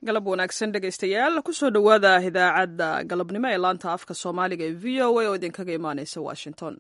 galab wanaagsan dhegaystayaal kusoo dhowaada idaacadda galabnimo ee laanta afka soomaaliga ee v o a oo idinkaga imaaneysa washington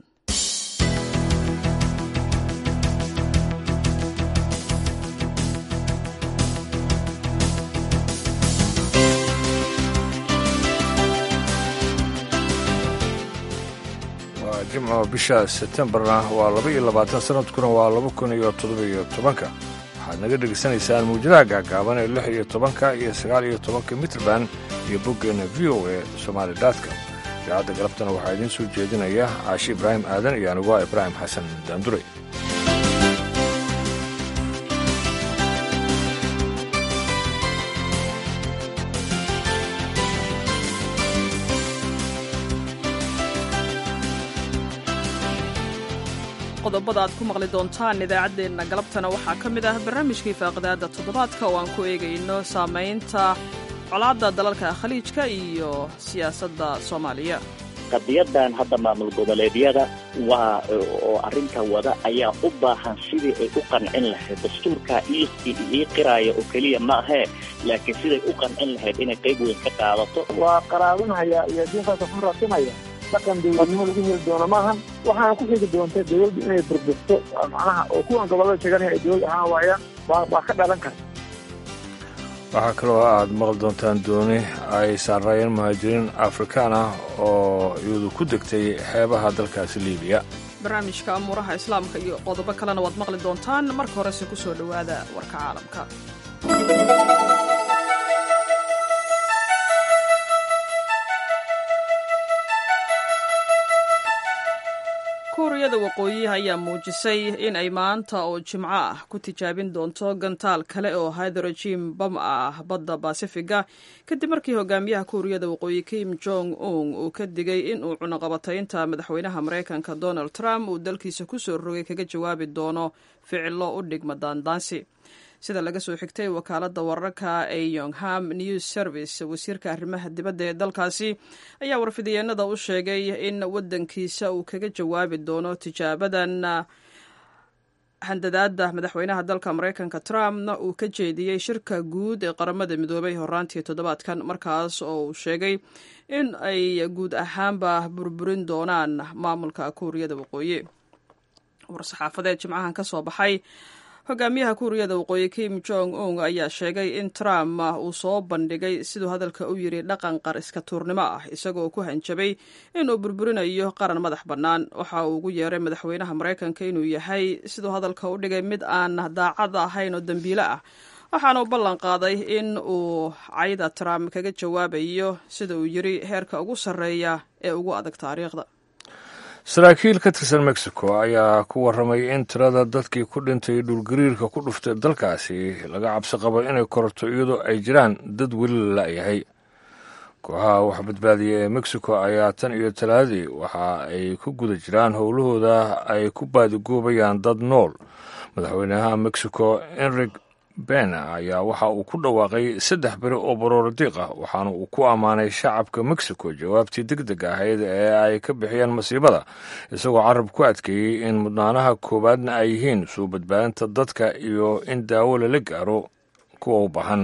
waa jimco bisha sebtembarna waa laba iyo labaatan sanadkuna waa laba kun iyo toddobiyo tobanka waxaad naga dhegaysanaysaan muujadaha gaagaaban ee lix iyo tobanka iyo sagaal iyo tobanka mitrband iyo boggeenna v o e somaali datka idaacadda galabtana waxaa idiin soo jeedinaya caashi ibraahim aadan iyo anigu ah ibraahim xasan daandure qodobada aad ku maqli doontaan idaacaddeenna galabtana waxaa ka mid ah barnaamijkii faaqidaadda toddobaadka oo aan ku eegayno saamaynta colaadda dalalka khaliijka iyo siyaasadda soomaaliya qadiyadan hadda maamul goboleedyada waa oo arrinta wada ayaa u baahan sidii ay u qancin lahayd dastuurkaa ii qiraaya oo keliya ma ahee laakiin siday u qancin lahayd inay qayb weyn ka qaadato waa qaraabinhaya iyo diintaasa ku ratimaya dhaqan dawladnimo lagu heli doono maahan waxaana ku xigi doonta dawladdu inay burburto macnaha oo kuwan gobollada sheeganaya ay dawlad ahaan waayaan waa ka dhalan karta waxaa kaloo aad maqli doontaan dooni ay saarayeen muhaajiriin afrikaan ah oo iyadu ku degtay xeebaha dalkaasi liibiya barnaamijka amuuraha islaamka iyo qodobo kalena waad maqli doontaan marka horese ku soo dhowaada warka caalamka kuuriyada waqooyi ayaa muujisay in ay maanta oo jimco ah ku tijaabin doonto gantaal kale oo hydrogen bam ah badda basifiga kadib markii hogaamiyaha kuuriyada waqooyi kim jong un uu ka digay in uu cunaqabataynta madaxweynaha maraykanka donald trump uu dalkiisa ku soo rogay kaga jawaabi doono ficilo u dhigma daandaansi sida laga soo xigtay wakaaladda wararka ee yongham news service wasiirka arrimaha dibadda ee dalkaasi ayaa warfidiyeenada u sheegay in waddankiisa uu kaga jawaabi doono tijaabadan handadaada madaxweynaha dalka maraykanka trumpna uu ka jeediyey shirka guud ee qaramada midoobay horaantii toddobaadkan markaas oo uu sheegay in ay guud ahaanba burburin doonaan maamulka kuuriyada waqooyi war-saxaafadeed jimcahan ka soo baxay hogaamiyaha kuuriyada waqooyi kim jong un ayaa sheegay in trump uu soo bandhigay siduu hadalka u yidhi dhaqan qar iska tuurnimo ah isagoo ku hanjabay inuu burburinayo qaran madax bannaan waxa uu ugu yeeray madaxweynaha maraykanka inuu yahay siduu hadalka u dhigay mid aan daacad ahayn oo dembiile ah waxaana uu ballan qaaday in uu cayda trump kaga jawaabayo sida uu yidhi heerka ugu sarreeya ee ugu adag taariikhda saraakiil ka tirsan mexico ayaa ku warramay in tirada dadkii ku dhintay dhulgariirka ku dhuftay dalkaasi laga cabsi qabo inay kororto iyadoo ay jiraan dad weli la la'yahay kooxaha wax badbaadiya ee mexico ayaa tan iyo talaadii waxa ay ku guda jiraan howlahooda ay ku baadigoobayaan dad nool madaxweynaha mexico enrig bena ayaa waxa uu ku dhawaaqay saddex beri oo barooro diiq ah waxaana uu ku ammaanay shacabka mexico jawaabtii deg deg ahayd ee ay ka bixiyeen masiibada isagoo carab ku adkeeyey in mudnaanaha koowaadna ay yihiin soo badbaadinta dadka iyo in daawo lala gaaro kuwa u baahan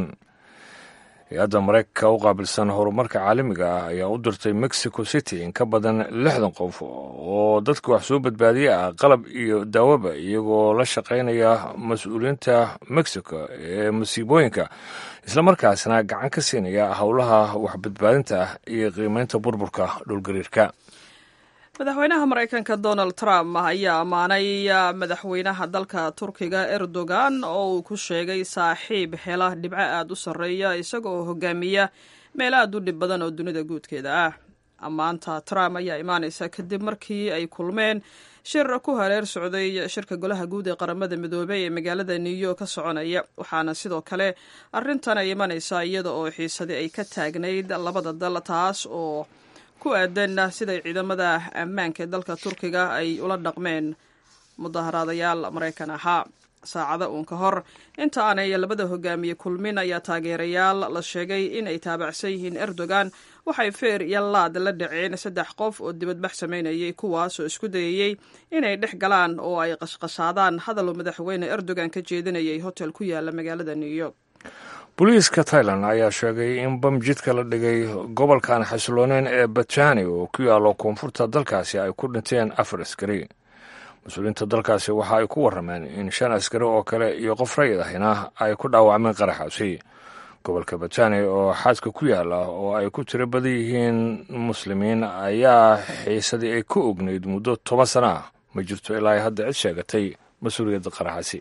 hay-adda maraykanka u qaabilsan horumarka caalamiga ah ayaa u dirtay mexico city in ka badan lixdan qof oo dadka wax soo badbaadiya ah qalab iyo daawaba iyagoo la shaqaynaya mas-uuliyiinta mexico ee masiibooyinka islamarkaasna gacan ka siinaya howlaha waxbadbaadinta ah iyo qiimeynta burburka dhulgariirka madaxweynaha maraykanka donald trump ayaa ammaanay madaxweynaha dalka turkiga erdogan oo uu ku sheegay saaxiib hela dhibco aad u sarreeya isagoo hogaamiya meel aad u dhib badan oo dunida guudkeeda ah ammaanta trump ayaa imaanaysa kadib markii ay kulmeen shir ku hareer socday shirka golaha guud ee qaramada midoobey ee magaalada new york ka soconaya waxaana sidoo kale arrintan ay imanaysaa iyada oo xiisadi ay ka taagnayd labada dal taas oo ku aadan siday ciidamada ammaanka ee dalka turkiga ay ula dhaqmeen mudaharaadayaal maraykan ahaa saacada uun ka hor inta aanay labada hogaamiye kulmin ayaa taageerayaal la sheegay in ay taabacsan yihiin erdogan waxay feer iyo laad la dhaceen saddex qof oo dibadbax samaynayay kuwaas oo isku dayayey inay dhex galaan oo ay qashqashaadaan hadal madaxweyne erdogan ka jeedinayay hotel ku yaala magaalada new york booliiska tailan ayaa sheegay in bam jidka la dhigay gobolkan xasilooneyn ee batani oo ku yaalo koonfurta dalkaasi ay ku dhinteen afar askari mas-uuliyiinta dalkaasi waxa ay ku warrameen in shan askari oo kale iyo qof rayid ahina ay ku dhaawacmeen qaraxaasi gobolka batani oo xaadka ku yaala oo ay ku tiro badan yihiin muslimiin ayaa xiisadii ay ka ognayd muddo toban sana ah ma jirto ilaa ay hadda cid sheegatay mas-uuliyadda qaraxaasi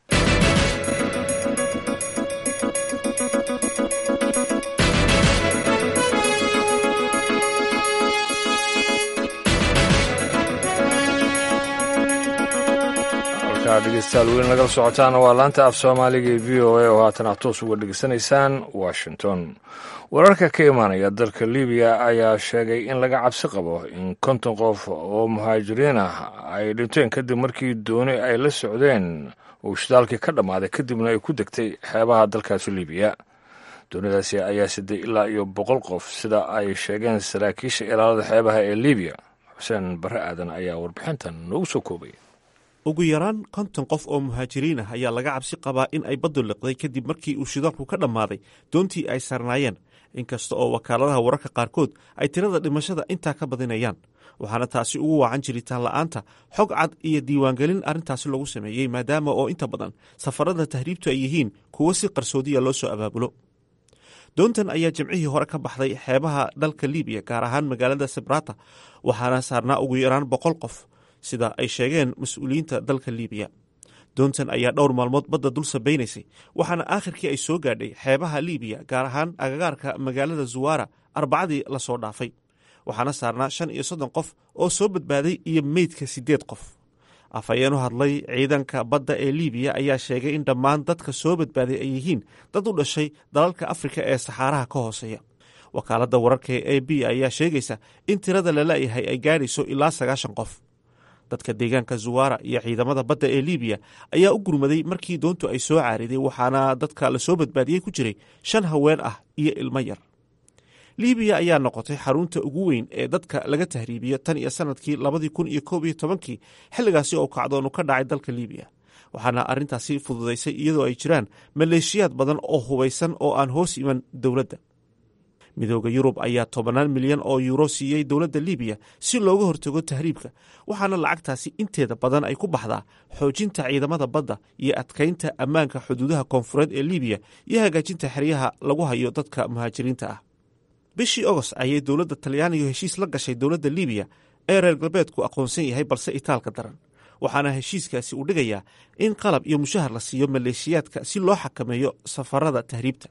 dhegeystayaal weyn nagala socotaana waa laanta af soomaaliga ee v o a oo haatan aad toos uga dhegeysanaysaan washington wararka ka imaanaya dalka libiya ayaa sheegay in laga cabsi qabo in konton qof oo muhaajiriin ah ay dhinteen kadib markii dooni ay la socdeen uu shidaalkii ka dhammaaday kadibna ay ku degtay xeebaha dalkaasi libiya doonidaasi ayaa siday ilaa iyo boqol qof sida ay sheegeen saraakiisha ilaalada xeebaha ee libiya xuseen barre aadan ayaa warbixintan noogu soo koobay ugu yaraan konton qof oo muhaajiriin ah ayaa laga cabsi qabaa in ay baddu liqday kadib markii uu shidaalku ka dhammaaday doontii ay sarnaayeen inkasta oo wakaaladaha wararka qaarkood ay tirada dhimashada intaa ka badinayaan waxaana taasi ugu waacan jiritaan la'aanta xog cad iyo diiwaangelin arrintaasi lagu sameeyey maadaama oo inta badan safarada tahriibtu ay yihiin kuwo si qarsoodiya loo soo abaabulo doontan ayaa jimcihii hore ka baxday xeebaha dalka libiya gaar ahaan magaalada sabrata waxaana saarnaa ugu yaraan boqol qof sida ay sheegeen mas-uuliyiinta dalka libiya doontan ayaa dhowr maalmood badda dul sabaynaysay waxaana aakhirkii ay soo gaadhay xeebaha libiya gaar ahaan agagaarka magaalada zuwara arbacadii lasoo dhaafay waxaana saarnaa shan iyo soddon qof oo soo badbaaday iyo meydka siddeed qof afhayeen u hadlay ciidanka badda ee libiya ayaa sheegay in dhammaan dadka soo badbaaday ay yihiin dad u dhashay dalalka afrika ee saxaaraha ka hooseeya wakaaladda wararka ee a b ayaa sheegaysa in tirada la la'yahay ay gaadhayso ilaa sagaashan qof dadka deegaanka zuwara iyo ciidamada badda ee libiya ayaa u gurmaday markii doontu ay soo caariday waxaana dadka lasoo badbaadiyey ku jiray shan haween ah iyo ilmo yar libiya ayaa noqotay xarunta ugu weyn ee dadka laga tahriibiyo tan iyo sanadkii labadii kun iyo koob iyo tobankii xilligaasi oo kacdoonu ka dhacay dalka libiya waxaana arrintaasi fududaysay iyadoo ay jiraan maleeshiyaad badan oo hubaysan oo aan hoos iman dowladda midooda yurub ayaa tobannaan milyan oo yuuro siiyey dowladda libiya si looga hortago tahriibka waxaana lacagtaasi inteeda badan ay ku baxdaa xoojinta ciidamada badda iyo adkaynta ammaanka xuduudaha koonfureed ee libiya iyo hagaajinta xeryaha lagu hayo dadka muhaajiriinta ah bishii ogost ayay dowladda talyaaniga heshiis la gashay dowladda libiya ee reer galbeedku aqoonsan yahay balse itaalka daran waxaana heshiiskaasi uu dhigayaa in qalab iyo mushahar la siiyo maleeshiyaadka si loo xakameeyo safarada tahriibta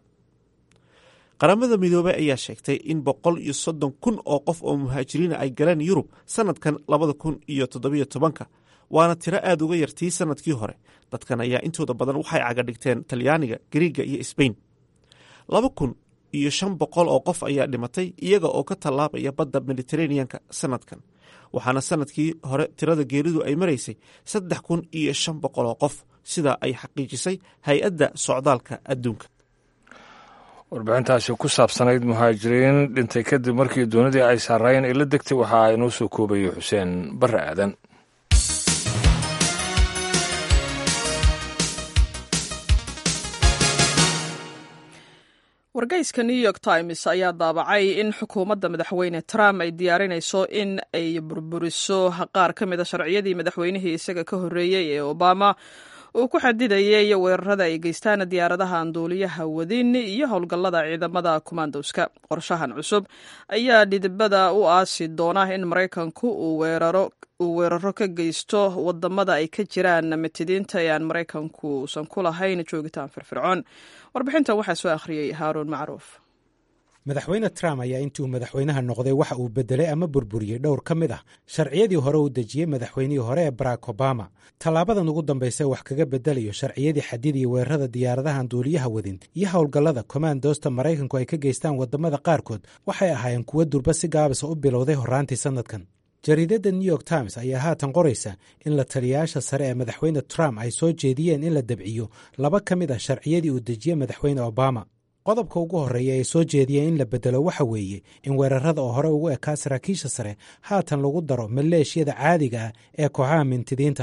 qaramada midoobey ayaa sheegtay in boqol iyo soddon kun oo qof oo muhaajiriina ay galeen yurub sanadkan labada kun iyo toddobiyo tobanka waana tiro aad uga yartii sanadkii hore dadkan ayaa intooda badan waxay cagadhigteen talyaaniga gariiga iyo sbain laba kun iyo shan boqol oo qof ayaa dhimatay iyaga oo ka tallaabaya badda mediteraneanka sanadkan waxaana sanadkii hore tirada geeridu ay maraysay saddex kun iyo shan boqol oo qof sida ay xaqiijisay hay-adda socdaalka adduunka warbixintaasi ku saabsanayd muhaajiriin dhintay kadib markii doonidii ay saaraayeen ay la degtay waxa ay noo soo koobayay xuseen barre aadan wargeyska new york times ayaa daabacay in xukuumadda madaxweyne trump ay diyaarinayso in ay burburiso qaar ka mida sharciyadii madaxweynihii isaga ka horreeyey ee obama uu ku xadidayay weerarada ay geystaan diyaaradaha aan duuliyaha wadin iyo howlgallada ciidamada kumandoska qorshahan cusub ayaa dhidibada u aasi doona in maraykanku uu weeraro ka geysto wadamada ay ka jiraan mitidiinta ee aan maraykanku uusan ku lahayn joogitaan firfircoon warbixintan waxaa soo akhriyey haaruun macruuf madaxweyne trump ayaa intii uu madaxweynaha noqday waxa uu bedelay ama burburiyey dhowr ka mid ah sharciyadii hore uu dejiyey madaxweynihii hore ee barack obama tallaabadan ugu dambaysa wax kaga bedelayo sharciyadii xadidii weerarada diyaaradahan duuliyaha wadin iyo howlgallada kommandosta maraykanku ay ka geystaan wadamada qaarkood waxay ahaayeen kuwo durba si gaabisa u bilowday horraantii sannadkan jariidadda new york times ayaa haatan qoraysa in la taliyayaasha sare ee madaxweyne trump ay soo jeediyeen in la dabciyo laba ka mid ah sharciyadii uu dejiyey madaxweyne obama qodobka ugu horreeya ay soo jeediyeen in la bedelo waxa weeye in weerarada oo hore ugu ekaa saraakiisha sare haatan lagu daro maleeshiyada caadiga ah ee kooxaha mintidiinta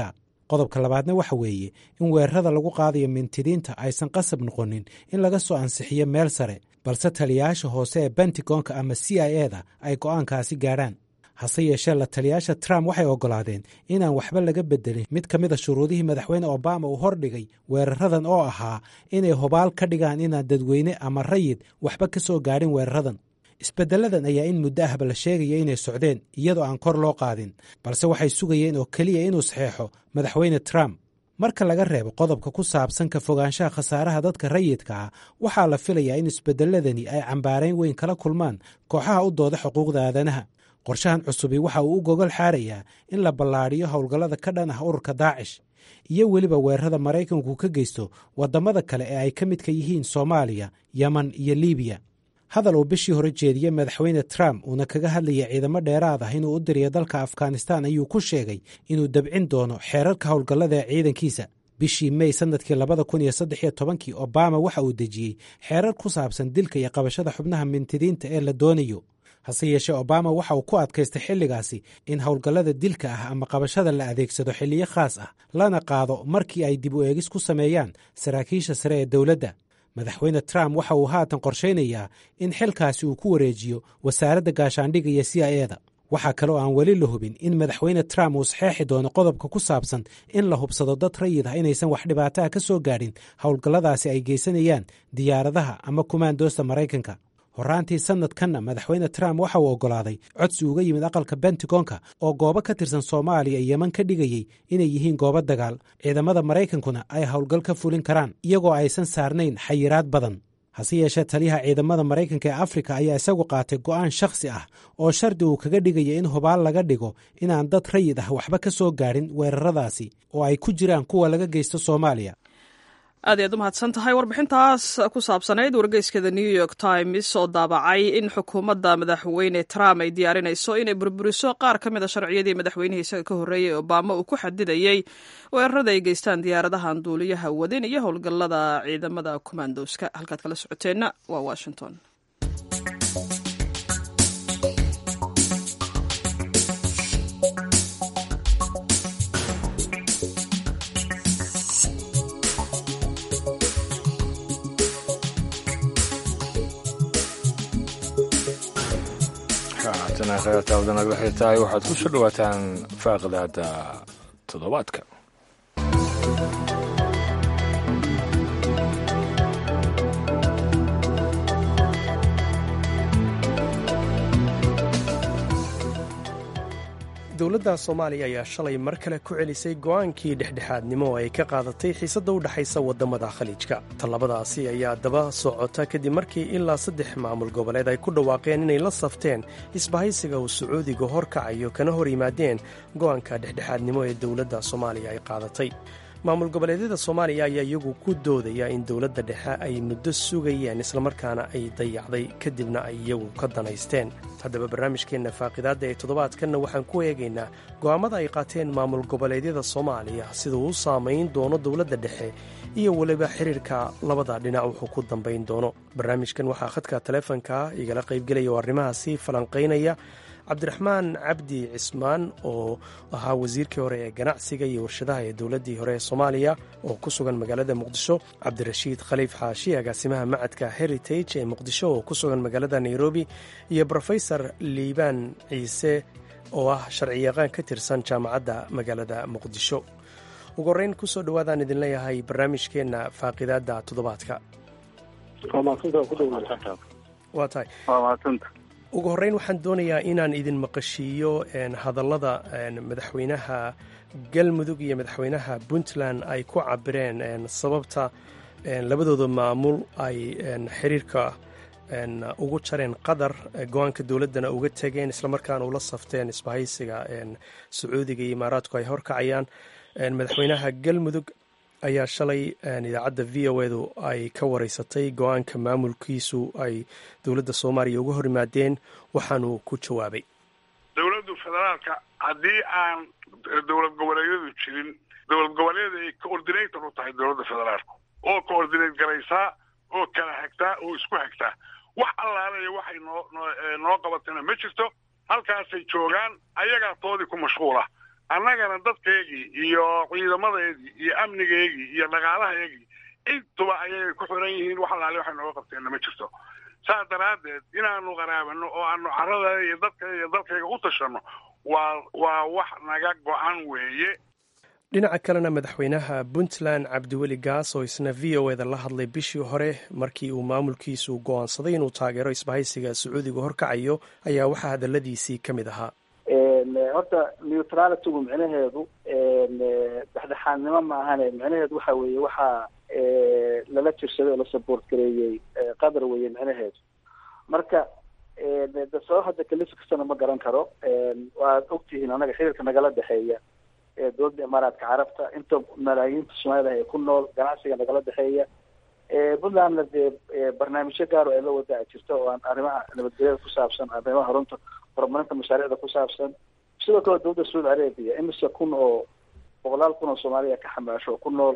qodobka labaadna waxa weeye in weerarada lagu qaadayo mintidiinta aysan qasab noqonin in laga soo ansixiyo meel sare balse taliyayaasha hoose ee bentigonka ama c i eda ay go'aankaasi gaadhaan hase yeeshee la taliyayaasha trump waxay oggolaadeen inaan waxba laga beddelin mid ka mid a shuruudihii madaxweyne obama uu hordhigay weeraradan oo ahaa inay hubaal ka dhigaan inaan dadweyne ama rayid waxba ka soo gaadhin weeraradan isbeddeladan ayaa in muddo ahba la sheegaya inay socdeen iyadoo aan kor loo qaadin balse waxay sugayeen oo keliya inuu saxeexo madaxweyne trump marka laga reebo qodobka ku saabsan ka fogaanshaha khasaaraha dadka rayidka ah waxaa la filayaa in isbeddeladani ay cambaarayn weyn kala kulmaan kooxaha u dooda xuquuqda aadanaha qorshahan cusubi waxa uu u gogol xaarayaa in la ballaadhiyo howlgallada ka dhan ah ururka daacish iyo weliba weerarada maraykanku ka geysto waddamada kale ee ay ka midka yihiin soomaaliya yeman iyo libiya hadal uu bishii hore jeediyey madaxweyne trump uuna kaga hadlaya ciidamo dheeraad ah inuu u diriyo dalka afghanistan ayuu ku sheegay inuu dabcin doono xeerarka howlgallada ee ciidankiisa bishii mey sannadkii labada kun iyo saddex iyo tobankii obama waxa uu dejiyey xeerar ku saabsan dilka iyo qabashada xubnaha mintidiinta ee la doonayo hase yeeshee obama waxa uu ku adkaystay xilligaasi in howlgallada dilka ah ama qabashada la adeegsado xilliyo khaas ah lana qaado markii ay dib u eegis ku sameeyaan saraakiisha sare ee dowladda madaxweyne trump waxa uu haatan qorshaynayaa in xilkaasi uu ku wareejiyo wasaaradda gaashaandhigga iyo c i eda waxaa kaloo aan weli la hubin in madaxweyne trump uu saxeexi doono qodobka ku saabsan in la hubsado dad rayid ah inaysan wax dhibaataha ka soo gaadhin howlgalladaasi ay geysanayaan diyaaradaha ama kumaandoosta maraykanka horraantii sannadkanna madaxweyne trump waxa uu oggolaaday codsi uga yimid aqalka bentigonka oo goobo ka tirsan soomaaliya iyo yeman ka dhigayey inay yihiin goobo dagaal ciidamada maraykankuna ay howlgal ka fulin karaan iyagoo aysan saarnayn xayiraad badan hase yeeshee taliyaha ciidamada maraykanka ee afrika ayaa isagu qaatay go'aan shakhsi ah oo shardi uu kaga dhigaya in hubaal laga dhigo inaan dad rayid ah waxba ka soo gaadhin weeraradaasi oo ay ku jiraan kuwa laga geysto soomaaliya aad ayaad u mahadsan tahay warbixintaas ku saabsanayd wargeyskeeda new york times oo daabacay in xukuumadda madaxweyne trump ay diyaarinayso inay burburiso qaar ka mid a sharciyadii madaxweynihii isaga ka horreeyey obama uu ku xadidayey weerarada ay geystaan diyaaradahan duuliyaha wadin iyo howlgallada ciidamada kommandoska halkaad kala socoteenna waa washington khayartaawda nagala xirtahay waxaad ku soo dhowaataan faaqdaada toddobaadka dowladda soomaaliya ayaa shalay mar kale ku celisay go'aankii dhexdhexaadnimo oo ay ka qaadatay xiisadda u dhexaysa waddamada khaliijka tallabadaasi ayaa daba socota kadib markii ilaa saddex maamul goboleed ay ku dhawaaqeen inay la safteen isbahaysiga uu sacuudiga horkacayo kana hor yimaadeen go'aanka dhexdhexaadnimo ee dowladda soomaaliya ay qaadatay maamul goboleedyada soomaaliya ayaa iyagu ku doodaya in dowladda dhexe ay muddo sugayeen islamarkaana ay dayacday kadibna ay iyagu ka danaysteen haddaba barnaamijkeenna faaqidaadda ee toddobaadkanna waxaan ku eegaynaa go'aammada ay qaateen maamul goboleedyada soomaaliya siduu u saamayn doono dowladda dhexe iyo weliba xiriirka labada dhinac wuxuu ku dambayn doono barnaamijkan waxaa khadka taleefonka igala qaybgelaya oo arrimahaasi falanqaynaya cabdiraxmaan cabdi cismaan oo ahaa wasiirkii hore ee ganacsiga iyo warshadaha ee dowladdii hore ee soomaaliya oo ku sugan magaalada muqdisho cabdirashiid khaliif xaashi agaasimaha macadka heritage ee muqdisho oo ku sugan magaalada nairobi iyo brofesor liibaan ciise oo ah sharciyaqaan ka tirsan jaamacadda magaalada muqdisho ugu horreyn kusoo dhowaadaan idin leeyahay barnaamijkeenna faaqidaadda toddobaadka waa tahay ugu horreyn waxaan doonayaa inaan idin maqashiiyo hadallada madaxweynaha galmudug iyo madaxweynaha puntland ay ku cabireen sababta labadooda maamul ay xiriirka ugu jareen qatar go-aanka dowladdana uga tegeen islamarkaana ula safteen isbahaysiga sacuudiga iyo imaaraadku ay horkacayaan madaxweynaha galmudug ayaa shalay idaacadda v o edu ay ka wareysatay go-aanka maamulkiisu ay dowladda soomaaliya uga hor yimaadeen waxaanuu ku jawaabay dowladdu federaalka haddii aan dowlad goboleedyadu jirin dowlad goboleed ay coordinator u tahay dowladda federaalku oo coordinate garaysaa oo kala hagtaa oo isku hagtaa wax allaalaya waxay noo noo qabatana ma jirto halkaasay joogaan ayagaa toodii ku mashquula annagana dadkaygii iyo ciidamadeedii iyo amnigeygii iyo dhaqaalahaygii intuba ayay ku xiran yihiin wax alaale waxay nooga qabteenna ma jirto saas daraaddeed inaanu qaraabano oo aanu carada iyo dadka iyo dalkayga u tashanno waa waa wax naga go-an weeye dhinaca kalena madaxweynaha puntland cabdiweli gaas oo isna v o eda la hadlay bishii hore markii uu maamulkiisu go-aansaday inuu taageero isbahaysiga sacuudiga horkacayo ayaa waxaa hadaladiisii ka mid ahaa horta neutralitygu micnaheedu dhexdhexaadnimo ma ahane micnaheedu waxa weeye waxaa lala jirsaday oo la support gareeyey qatar weeye micnaheedu marka de sabab hadda kalif kastana ma garan karo waad ogtihiin anaga xiriirka nagala dhexeeya dowladda imaaraadka carabta inta malaayiinta soomaalida ee ku nool ganacsiga nagala dhexeeya puntlandna dee barnaamijyo gaaro ay la wadaa jirta oo aan arrimaha nabadgelyada ku saabsan arrimaha horunta horumarinta mashaariicda ku saabsan sidoo kale dowladda saudi arabia imise kun oo boqolaal kun oo soomaaliya ka xamaasho oo ku nool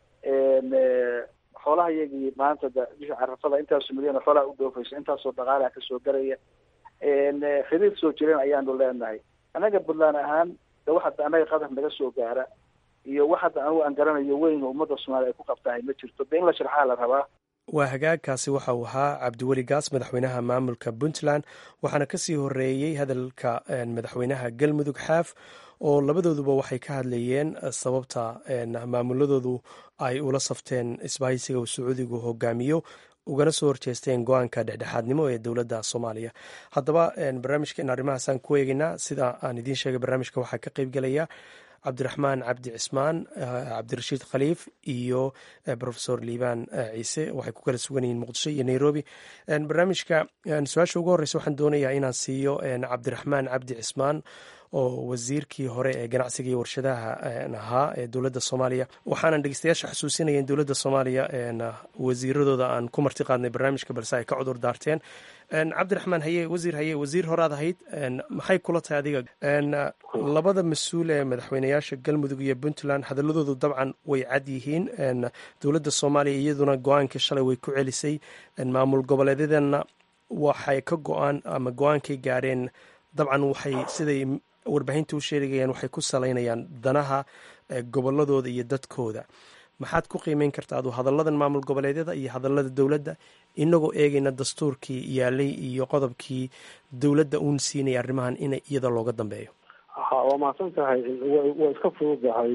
xoolaha iyagii maanta bisha carafada intaasoo milyan oo xoolaha u dhoofaysa intaasoo dhaqaalaha kasoo garaya xiriir soo jireen ayaanu leenahay annaga puntland ahaan de wax hadda annaga qatar naga soo gaara iyo wax hadda anugu aan garanayo weyn oo ummadda soomaaliya ay ku qabtahay ma jirto de in la sharxaa la rabaa waa hagaagkaasi waxa uu ahaa cabdiweli gaas madaxweynaha maamulka puntland waxaana kasii horeeyey hadalka madaxweynaha galmudug xaaf oo labadooduba waxay ka hadlayeen sababta maamuladoodu ay ula safteen isbahaysiga uu sacuudigu hogaamiyo ugana soo horjeesteen go-aanka dhexdhexaadnimo ee dowladda soomaaliya haddaba barnaamijkeen arrimahaasaan ku eegeynaa sida aan idiin sheegay barnaamijka waxaa ka qeybgelaya cabdiraxmaan cabdi cismaan cabdirashiid khaliif iyo rofesor liibaan ciise waxay ku kala sugan yihiin muqdisho iyo nairobi barnaamijka su-aasha ugu horreysa waxaan doonayaa inaan siiyo cabdiraxmaan cabdi cismaan oo wasiirkii hore ee ganacsiga iyo warshadaha ahaa ee dowladda soomaaliya waxaanan dhegeystayaasha xusuusinaya in dowladda soomaaliya wasiiradooda aan ku marti qaadnay barnaamijka balse ay ka cudur daarteen cabdiraxmaan haye wasiir haye wasiir horaad ahayd maxay kula tahay adiga labada mas-uul ee madaxweyneyaasha galmudug iyo puntland hadaladoodu dabcan way cad yihiin dowladda soomaaliya iyaduna go-aankii shalay way ku celisay maamul goboleedyadana waxay ka go-aan ama go-aankay gaareen dabcan waxay siday warbaahinta u sheegayaan waxay ku salaynayaan danaha goboladooda iyo dadkooda maxaad ku qiimeyn karta adu hadalladan maamul goboleedyada iyo hadallada dowladda inagoo eegayna dastuurkii yaalay iyo qodobkii dowladda uun siinaya arrimahan in iyada looga dambeeyo ha waa mahadsan tahay waa iska fududahay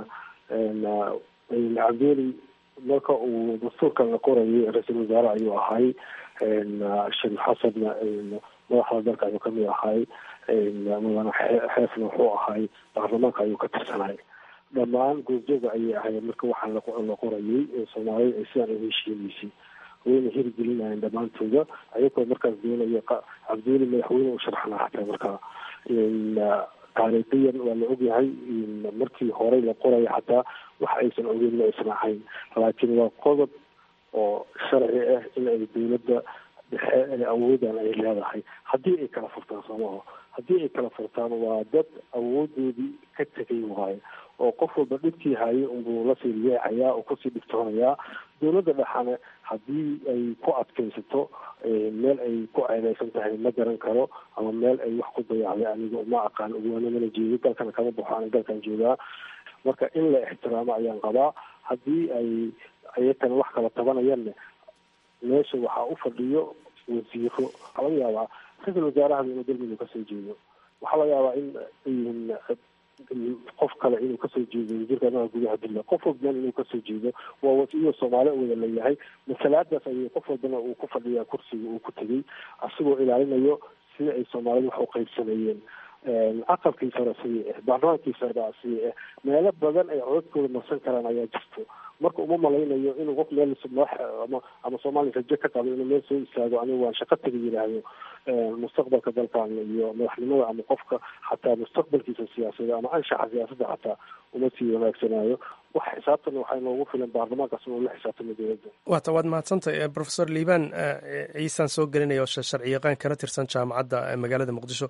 cabdiweli marka uu dastuurkan la qorayay ra-iisul wasaare ayuu ahay sheekh xasan madaxda dalka ayuu kamid ahay mudane xeefna wuxuu ahay baarlamaanka ayuu ka tirsanay dhammaan goobjooga ayay ahayd marka waxaa la qorayay soomaalida ay sidaan uga heshiineysay wayna hirgelinayeen dhammaantooda ayagoo markaas doonaya cabdiweli madaxweyne u sharxnaa xataa markaa taariikhiyan waa la ogyahay markii horey la qoraya xataa wax aysan ogeyn ma aysan ahayn laakiin waa qodob oo sharci ah in ay dowladda dhexe ee awoodan ay leedahay haddii ay kala furtaan soomaho haddii ay kala furtaan waa dad awoodoodii ka tegay waayo oo qof walba dhibkii hayay unbuu lasii leexayaa oo kusii dhibtoonayaa dowladda dhexane haddii ay ku adkaysato meel ay ku ceedeysan tahay ma garan karo ama meel ay wax ku dayacday aniga uma aqaan ugaana mana jeedo dalkana kama baxo ana dalkan joogaa marka in la ixtiraamo ayaan qabaa haddii ay ayakana wax kala tabanayanne meesha waxaa u fadhiyo wasiiro waxaa laga yaabaa ra-iisul wasaarahada inuu galmudug kasoo jeedo waxaa laga yaabaa in qof kale inuu kasoo jeedo wasiirka arrimaha gudaha dilla qof walbana inuu kasoo jeedo waa wasiiro soomaali wada leeyahay masalaadaas ayay qof walbana uu ku fadhiyaa kursiga uu ku tegay asagoo ilaalinayo sida ay soomaalidu wax u qaybsameeyeen aqalkii sare sidii ah baarlamaankii sare sidii ah meelo badan ay codadkooda marsan karaan ayaa jirto marka uma malaynayo inuu qof meel madax ama ama soomaaliya rajo ka qabo inuu meel soo istaago anigu waan shaqo taga yidhaahdo mustaqbalka dalkan iyo madaxnimada ama qofka xataa mustaqbalkiisa siyaasadda ama anshaxa siyaasadda xataa uma sii wanaagsanaayo wax xisaabtan waxaa inoogu filan baarlamaankaas inuu la xisaabtamo dowladda waata waad mahadsantahay profesor liibaan ciisaan soo gelinaya oo sharci yaqaan kana tirsan jaamacadda magaalada muqdisho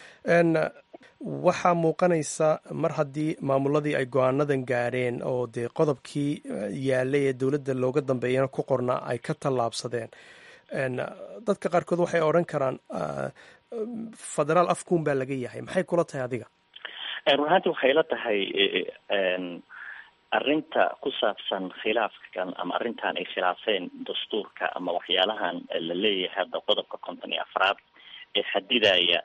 waxaa muuqanaysa mar haddii maamuladii ay go-aanadan gaareen oo dee qodobkii yaalay ee dowladda looga dambeeyana ku qornaa ay ka tallaabsadeen dadka qaarkood waxay odhan karaan federaal afkuun baa laga yahay maxay kula tahay adiga run ahaanti waxay la tahay arrinta ku saabsan khilaafkan ama arrintan ay khilaafeen dastuurka ama waxyaalahan la leeyahay hadda qodobka konton iyo afraad ee xadidaya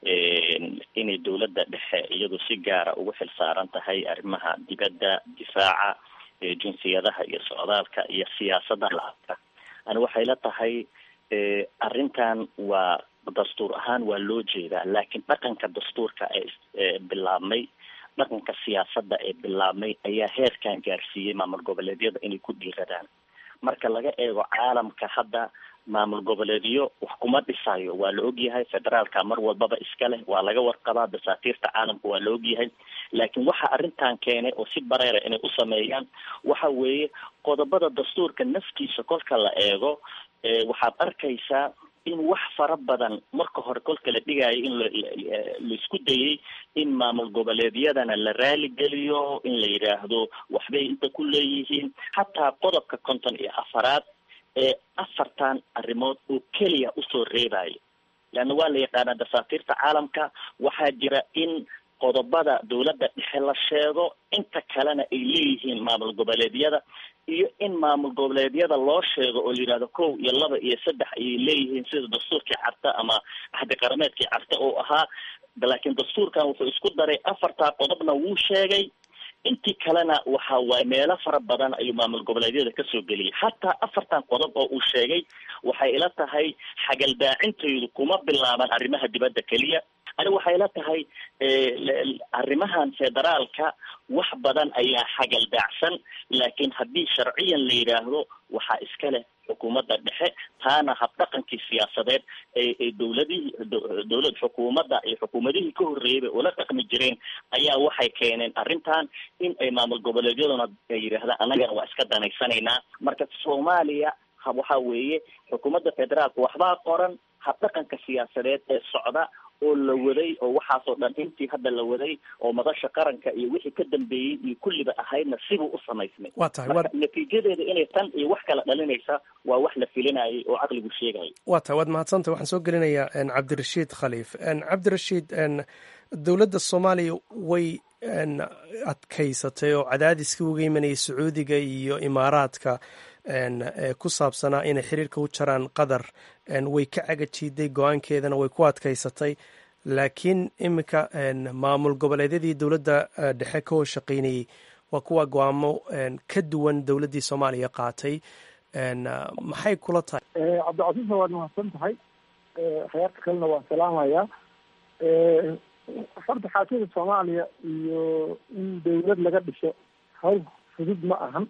inay dowladda dhexe iyadu si gaara ugu xil saaran tahay arrimaha dibadda difaaca jinsiyadaha iyo socdaalka iyo siyaasadda lacagta ani waxay la tahay arrintan waa dastuur ahaan waa loo jeedaa laakiin dhaqanka dastuurka ee bilaabmay dhaqanka siyaasadda ee bilaabmay ayaa heerkan gaarsiiyey maamul goboleedyada inay ku dhiiradaan marka laga eego caalamka hadda maamul goboleedyo wax kuma dhisayo waa la ogyahay federaalka mar walbaba iska leh waa laga warqabaa dasaatiirta caalamka waa la ogyahay laakiin waxa arrintan keenay oo si bareera inay u sameeyaan waxa weeye qodobada dastuurka naftiisa kolka la eego waxaad arkaysaa in wax fara badan marka hore kolka la dhigayo in laisku dayay in maamul goboleedyadana la raaligeliyo in la yidhaahdo waxbay inta ku leeyihiin xataa qodobka konton iyo afaraad ee afartan arrimood oo keliya usoo reebayo leanna waa la yaqaanaa dasaatiirta caalamka waxaa jira in qodobada dowladda dhexe la sheego inta kalena ay leeyihiin maamul goboleedyada iyo in maamul goboleedyada loo sheego oo la yidhahdo kow iyo laba iyo saddex ayay leeyihiin sida dastuurkii carta ama axdi qarameedkii carta oo ahaa laakiin dastuurkan wuxuu isku daray afartaa qodobna wuu sheegay intii kalena waxa waaye meelo fara badan ayuu maamul goboleedyada kasoo geliyay hataa afartan qodob oo uu sheegay waxay ila tahay xagaldaacintaydu kuma bilaaban arrimaha dibadda keliya ani waxay la tahay arrimahan federaalka wax badan ayaa xagaldaacsan laakiin haddii sharciyan la yidhaahdo waxaa iska leh xukuumadda dhexe taana habdhaqankii siyaasadeed ee dowladihii dowlad xukuumadda iyo xukuumadihii ka horreeyayba ula dhaqmi jireen ayaa waxay keeneen arrintan in ay maamul goboleedyaduna ay yidhaahdaan annagana waa iska danaysanaynaa marka soomaaliya waxa weeye xukuumadda federaalka waxbaa qoran habdhaqanka siyaasadeed ee socda oo la waday oo waxaasoo dhan intii hadda la waday oo madasha qaranka iyo wixii ka dambeeyey iyo kulliba ahaydna sibuu u samaysmay waa tahay marka natiijadeeda inay tan iyo wax kala dhalinaysa waa wax la filinayay oo caqligu sheegayay waa tahay waad mahadsantah waxaan soo gelinayaa cabdirashiid khaliif cabdirashiid dowladda soomaaliya way adkaysatay oo cadaadiskii uga imanayay sacuudiga iyo imaaraadka ku saabsanaa inay xiriirka u jaraan qatar way ka cagajiiday go-aankeedana way ku adkaysatay laakiin iminka maamul goboleedyadii dowladda dhexe ka hor shaqaynayey waa kuwa go-aamo ka duwan dowladdii soomaaliya qaatay maxay kula tahay cabdicasiisna waad mahadsan tahay khayaarta kalena waan salaamayaa horta xaakida soomaaliya iyo in dawlad laga dhiso hawl fudud ma ahan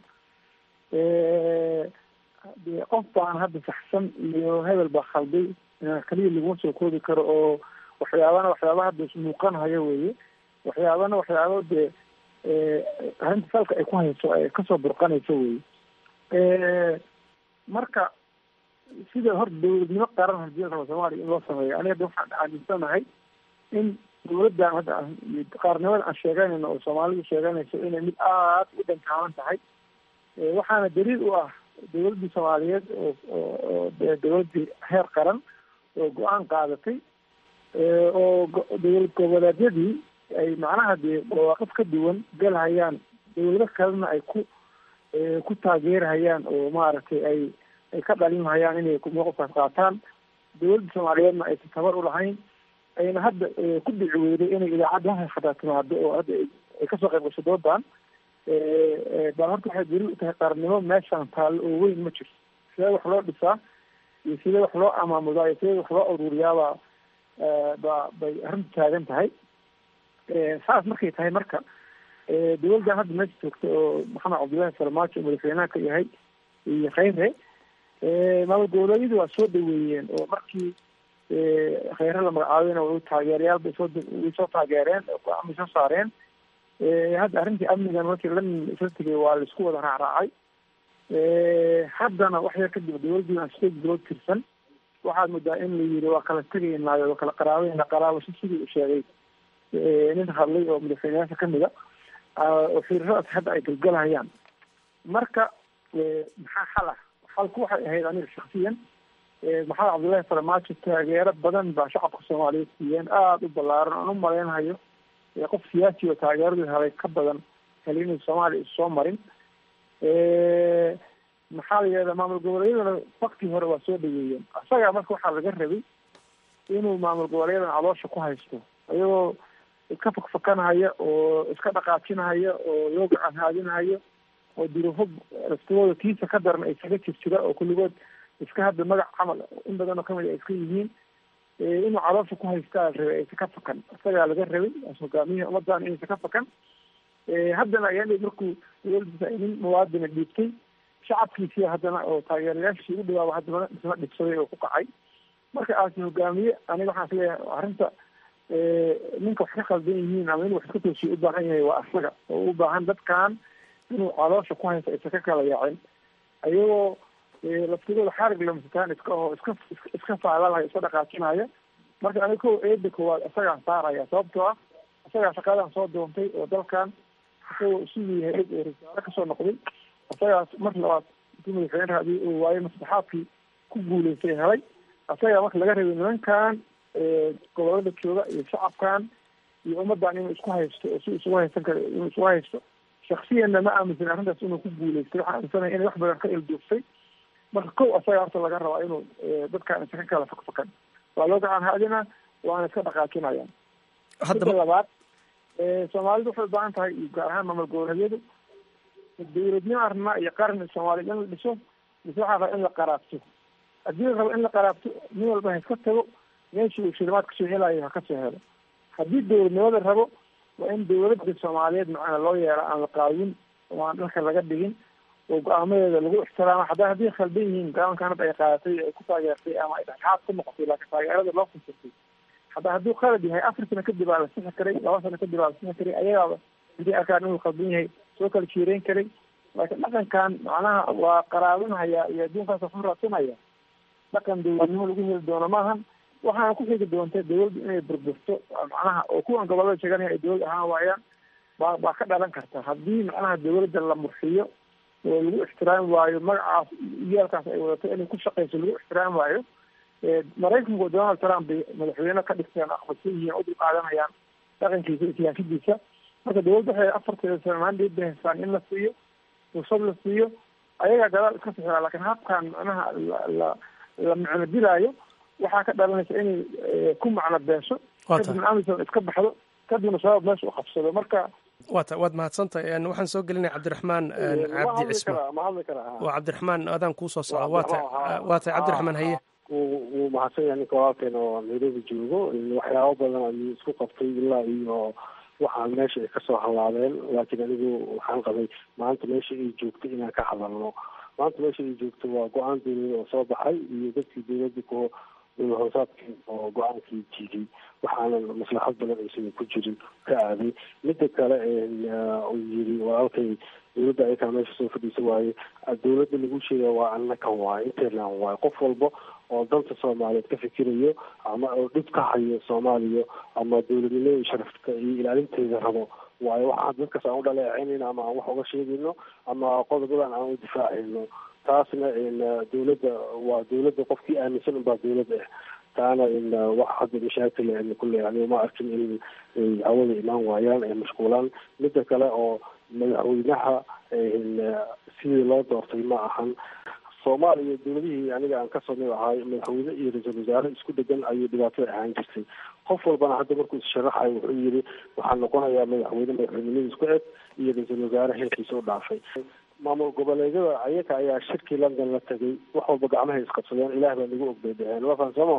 de qof baan hadda saxsan iyo hebel baa khalday keliya laguma soo koobi karo oo waxyaabana waxyaaba hadda ismuuqanhayo weye waxyaabana waxyaabo dee arrinta salka ay ku hayso ay kasoo burqanayso weye marka sida horta dawladnimo qaran hadii la rabo soomaaliya in loo sameeyo aniga hadda waxaan aaminsanahay in dawladdan hadda qaarnimada aan sheeganayno oo soomaalidu sheeganayso inay mid aada u dhankaalan tahay waxaana daliil u ah dawladdii soomaaliyeed oo oo de dawladdii heer qaran oo go-aan qaadatay oo dawlad goboleedyadii ay macnaha dee mawaaqif ka duwan galhayaan dawlado kalena ay ku ku taageerhayaan oo maaragtay ay ay ka dhalinhayaan inay mawqifkaas qaataan dawladda soomaaliyeedna aysan tabar u lahayn ayna hadda ku dhici weyday inay idaacaddaha xataa timaado oo hadda ay kasoo qayb gasho doodan baa horta waxay daliil u tahay qaarnimo meeshaan taallo oo weyn ma jirto sidee wax loo dhisaa iyo sidee wax loo amaamudaa iyo sidee wax loo ururiyaabaa ba bay arrintu taagan tahay saas markay tahay marka dawladdan hadda meesha joogta oo maxamed cabdullaahi farmaajo madaxweynaha ka yahay iyo kheyre maamul goboleedyadu waa soo dhaweeyeen oo markii kheyre la magacaabeyna way taageerayaal bay soo way soo taageereen go-aan bay soo saareen hadda arrintii amnigan markii lan isla tegay waa laisku wada raacraacay haddana wax yar kadib dawladdii aan state bilood tirsan waxaad moodaa in la yiri waa kala tegaynaayo waa kala qaraabayna qaraabasho sidii u sheegay nin hadlay oo madaxweyneyaasha kamid a oo xiriiradaas hadda ay galgalhayaan marka maxaa xal ah xalku waxay ahayd aniga shaksiyan maxamed cabdullaahi farmaajo taageero badan baa shacabka soomaaliyeed siiyeen aada u ballaaran aan u malaynhayo qof siyaasi oo taageeradii helay ka badan heli inuu soomaaliya issoo marin maxaa la yidhahdaa maamul goboleedyadana waktii hore waa soo dhaweeyeen isagaa marka waxaa laga rabay inuu maamul goboleeyadan caloosha ku haysto ayagoo iska fakfakanahaya oo iska dhaqaajinahaya oo loo gacan haadinahaya oo duruufo laftigooda kiisa ka daran ay kaga jir jira oo kulligood iska hadda magac camal in badan oo kamid a iska yihiin inuu caloosha ku haystaa la rabay aysa ka fakan isagaa laga rabay as hogaamiyihii ummadan inaysa ka fakan haddana ayaan markuu dowladdiisa nin muwaadina dhiibtay shacabkiisii haddana oo taageerayaashii u dhawaaba haddana isna dhibsaday oo ku kacay marka aasi hogaamiye aniga waxaan isleeyahay arrinta ninka wax ka khaldan yihiin ama inuu wax iska toosiyo u baahan yahay waa asaga oo u baahan dadkan inuu caloosha ku haysto aysa ka kala yaacin ayagoo laftigooda xarig lamasitaan iska oo iska iska faalalaya iska dhaqaajinaya marka aniga ko eeda koowaad isagaan saaraya sababtoo ah isagaa shaqadan soo doontay oo dalkan isagoo siduu yahay oo risaalo kasoo noqday isagaas mar labaad intuu madaxweyne raadi uu waayo maslaxaadkii ku guuleystay helay isagaa marka laga rabay nimankan gobolada jooga iyo shacabkan iyo ummadan inuu isku haysto oo si isugu haysan karo inuu isugu haysto shaksiyanna ma aaminsan arrintaas inuu ku guuleystay waxaan aaminsanaya inay wax badan ka ilduuftay marka kow asaga horta laga rabaa inuu dadkan isa ka kala fakfakan waa loo gacan haadina waana iska dhaqaajinayaan midda labaad soomaalidu waxay ubaahan tahay iyo gaar ahaan maamul goboleedyadu dawladnimo arnaa iyo qaran soomaaliya in la dhiso mise waxaa raba in la qaraabto haddii la rabo in la qaraabto nin walba ha iska tago meeshii uu shilimaad kasoo helayo ha kasoo helo haddii dowladnimada rabo waa in dawladda soomaaliyeed macana loo yeela aan la qaawin oo aan dhalka laga dhigin oo go-aamadeeda lagu ixtiraamo hadda haddii khaldan yihiin go-aankan hadda ay qaadatay ay ku taageertay ama ay dhexdhexaad ku noqotay laakiin taageerada loo fasirtay hadda hadduu qalad yahay afar sano kadib aa la sixi karay laba sano kadib aa la sixi karay ayagaaba hadii arkaan inuu khaldan yahay soo kala jiireyn karay laakiin dhaqankan macnaha waa qaraabinhaya iyo adduunkaas waxu raadsanaya dhaqan dawladnimo lagu heli doono maahan waxaana ku xigi doonta dawladdu inay burburto macnaha oo kuwan gobolada sheeganaya ay dawlad ahaan waayaan baa baa ka dhalan karta haddii macnaha dawladda la murxiyo oo lagu ixtiraami waayo magacaas iyaalkaas ay wadato inay ku shaqeyso lagu ixtiraami waayo maraykanku donald trump bay madaxweyne ka dhigteen aqbalsan yihiin oo dul qaadanayaan dhaqankiisa iyo siyaasadiisa marka dawladda waxay afarteeda sano mandate bay haystaan in la siiyo fursad la siiyo ayagaa gadaal iska sixira laakiin habkan macnaha la la la macno dilaayo waxaa ka dhalanaysa inay ku macno beesho kadibna amison iska baxdo kadibna shabaab meesha u qabsado marka wata waad mahadsantahay waxaan soo gelinaya cabdiraxmaan cabdi cismaan waa cabdiraxmaan adaan kuusoo socda wata waa tahay cabdiraxmaan haye wuu mahadsan yahay ninka walaalkeen oo nairobi joogo waxyaabo badan ayuu isku qabtay ilaa iyo waxaan meesha ay kasoo hallaabeen laakiin anigu waxaan qabay maanta meesha ay joogto inaan ka hadalno maanta meesha ay joogto waa go-aan dawlada oo soo baxay iyo dadkii dawladda ku dowla hoosaadkii oo go-aankii jiiday waxaana maslaxad badan aysan ku jirin ka aaday midda kale uu yiri walaalkay dawladda ayakaa meesha soo fadhiisa waaye dawladda lagu sheega waa annakan waaye interland waaye qof walba oo danta soomaaliyeed ka fikirayo ama oo dhib ka hayo soomaaliya ama dawladnimada sharafka iyo ilaalinteeda rabo waayo waxaan dadkaas aan u dhaleecaynayno ama aan wax uga sheegayno ama qodobadan aan u difaacayno taasna dawladda waa dawladda qofkii aaminsan unbaa dawladda ah taana wax hadda mashaakil kule yani ma arkin in hawada imaan waayaan ay mashquulaan midda kale oo madaxweynaha sidii loo doortay ma ahan soomaaliya dawladihii aniga aan kasoo mid ahay madaxweyne iyo ra-iisul wasaare isku dhegan ayay dhibaatada ahaan jirtay qof walbana hadda markuu issharaxayo wuxuu yiri waxaa noqonayaa madaxweyne madaxweynimada isku eg iyo ra-iisul wasaare heerkiisa u dhaafay maamul goboleedyada ayaga ayaa shirkii london la tegay wax walba gacmahay isqabsadeen ilaah baa nagu og bay dheheen waa fahansamo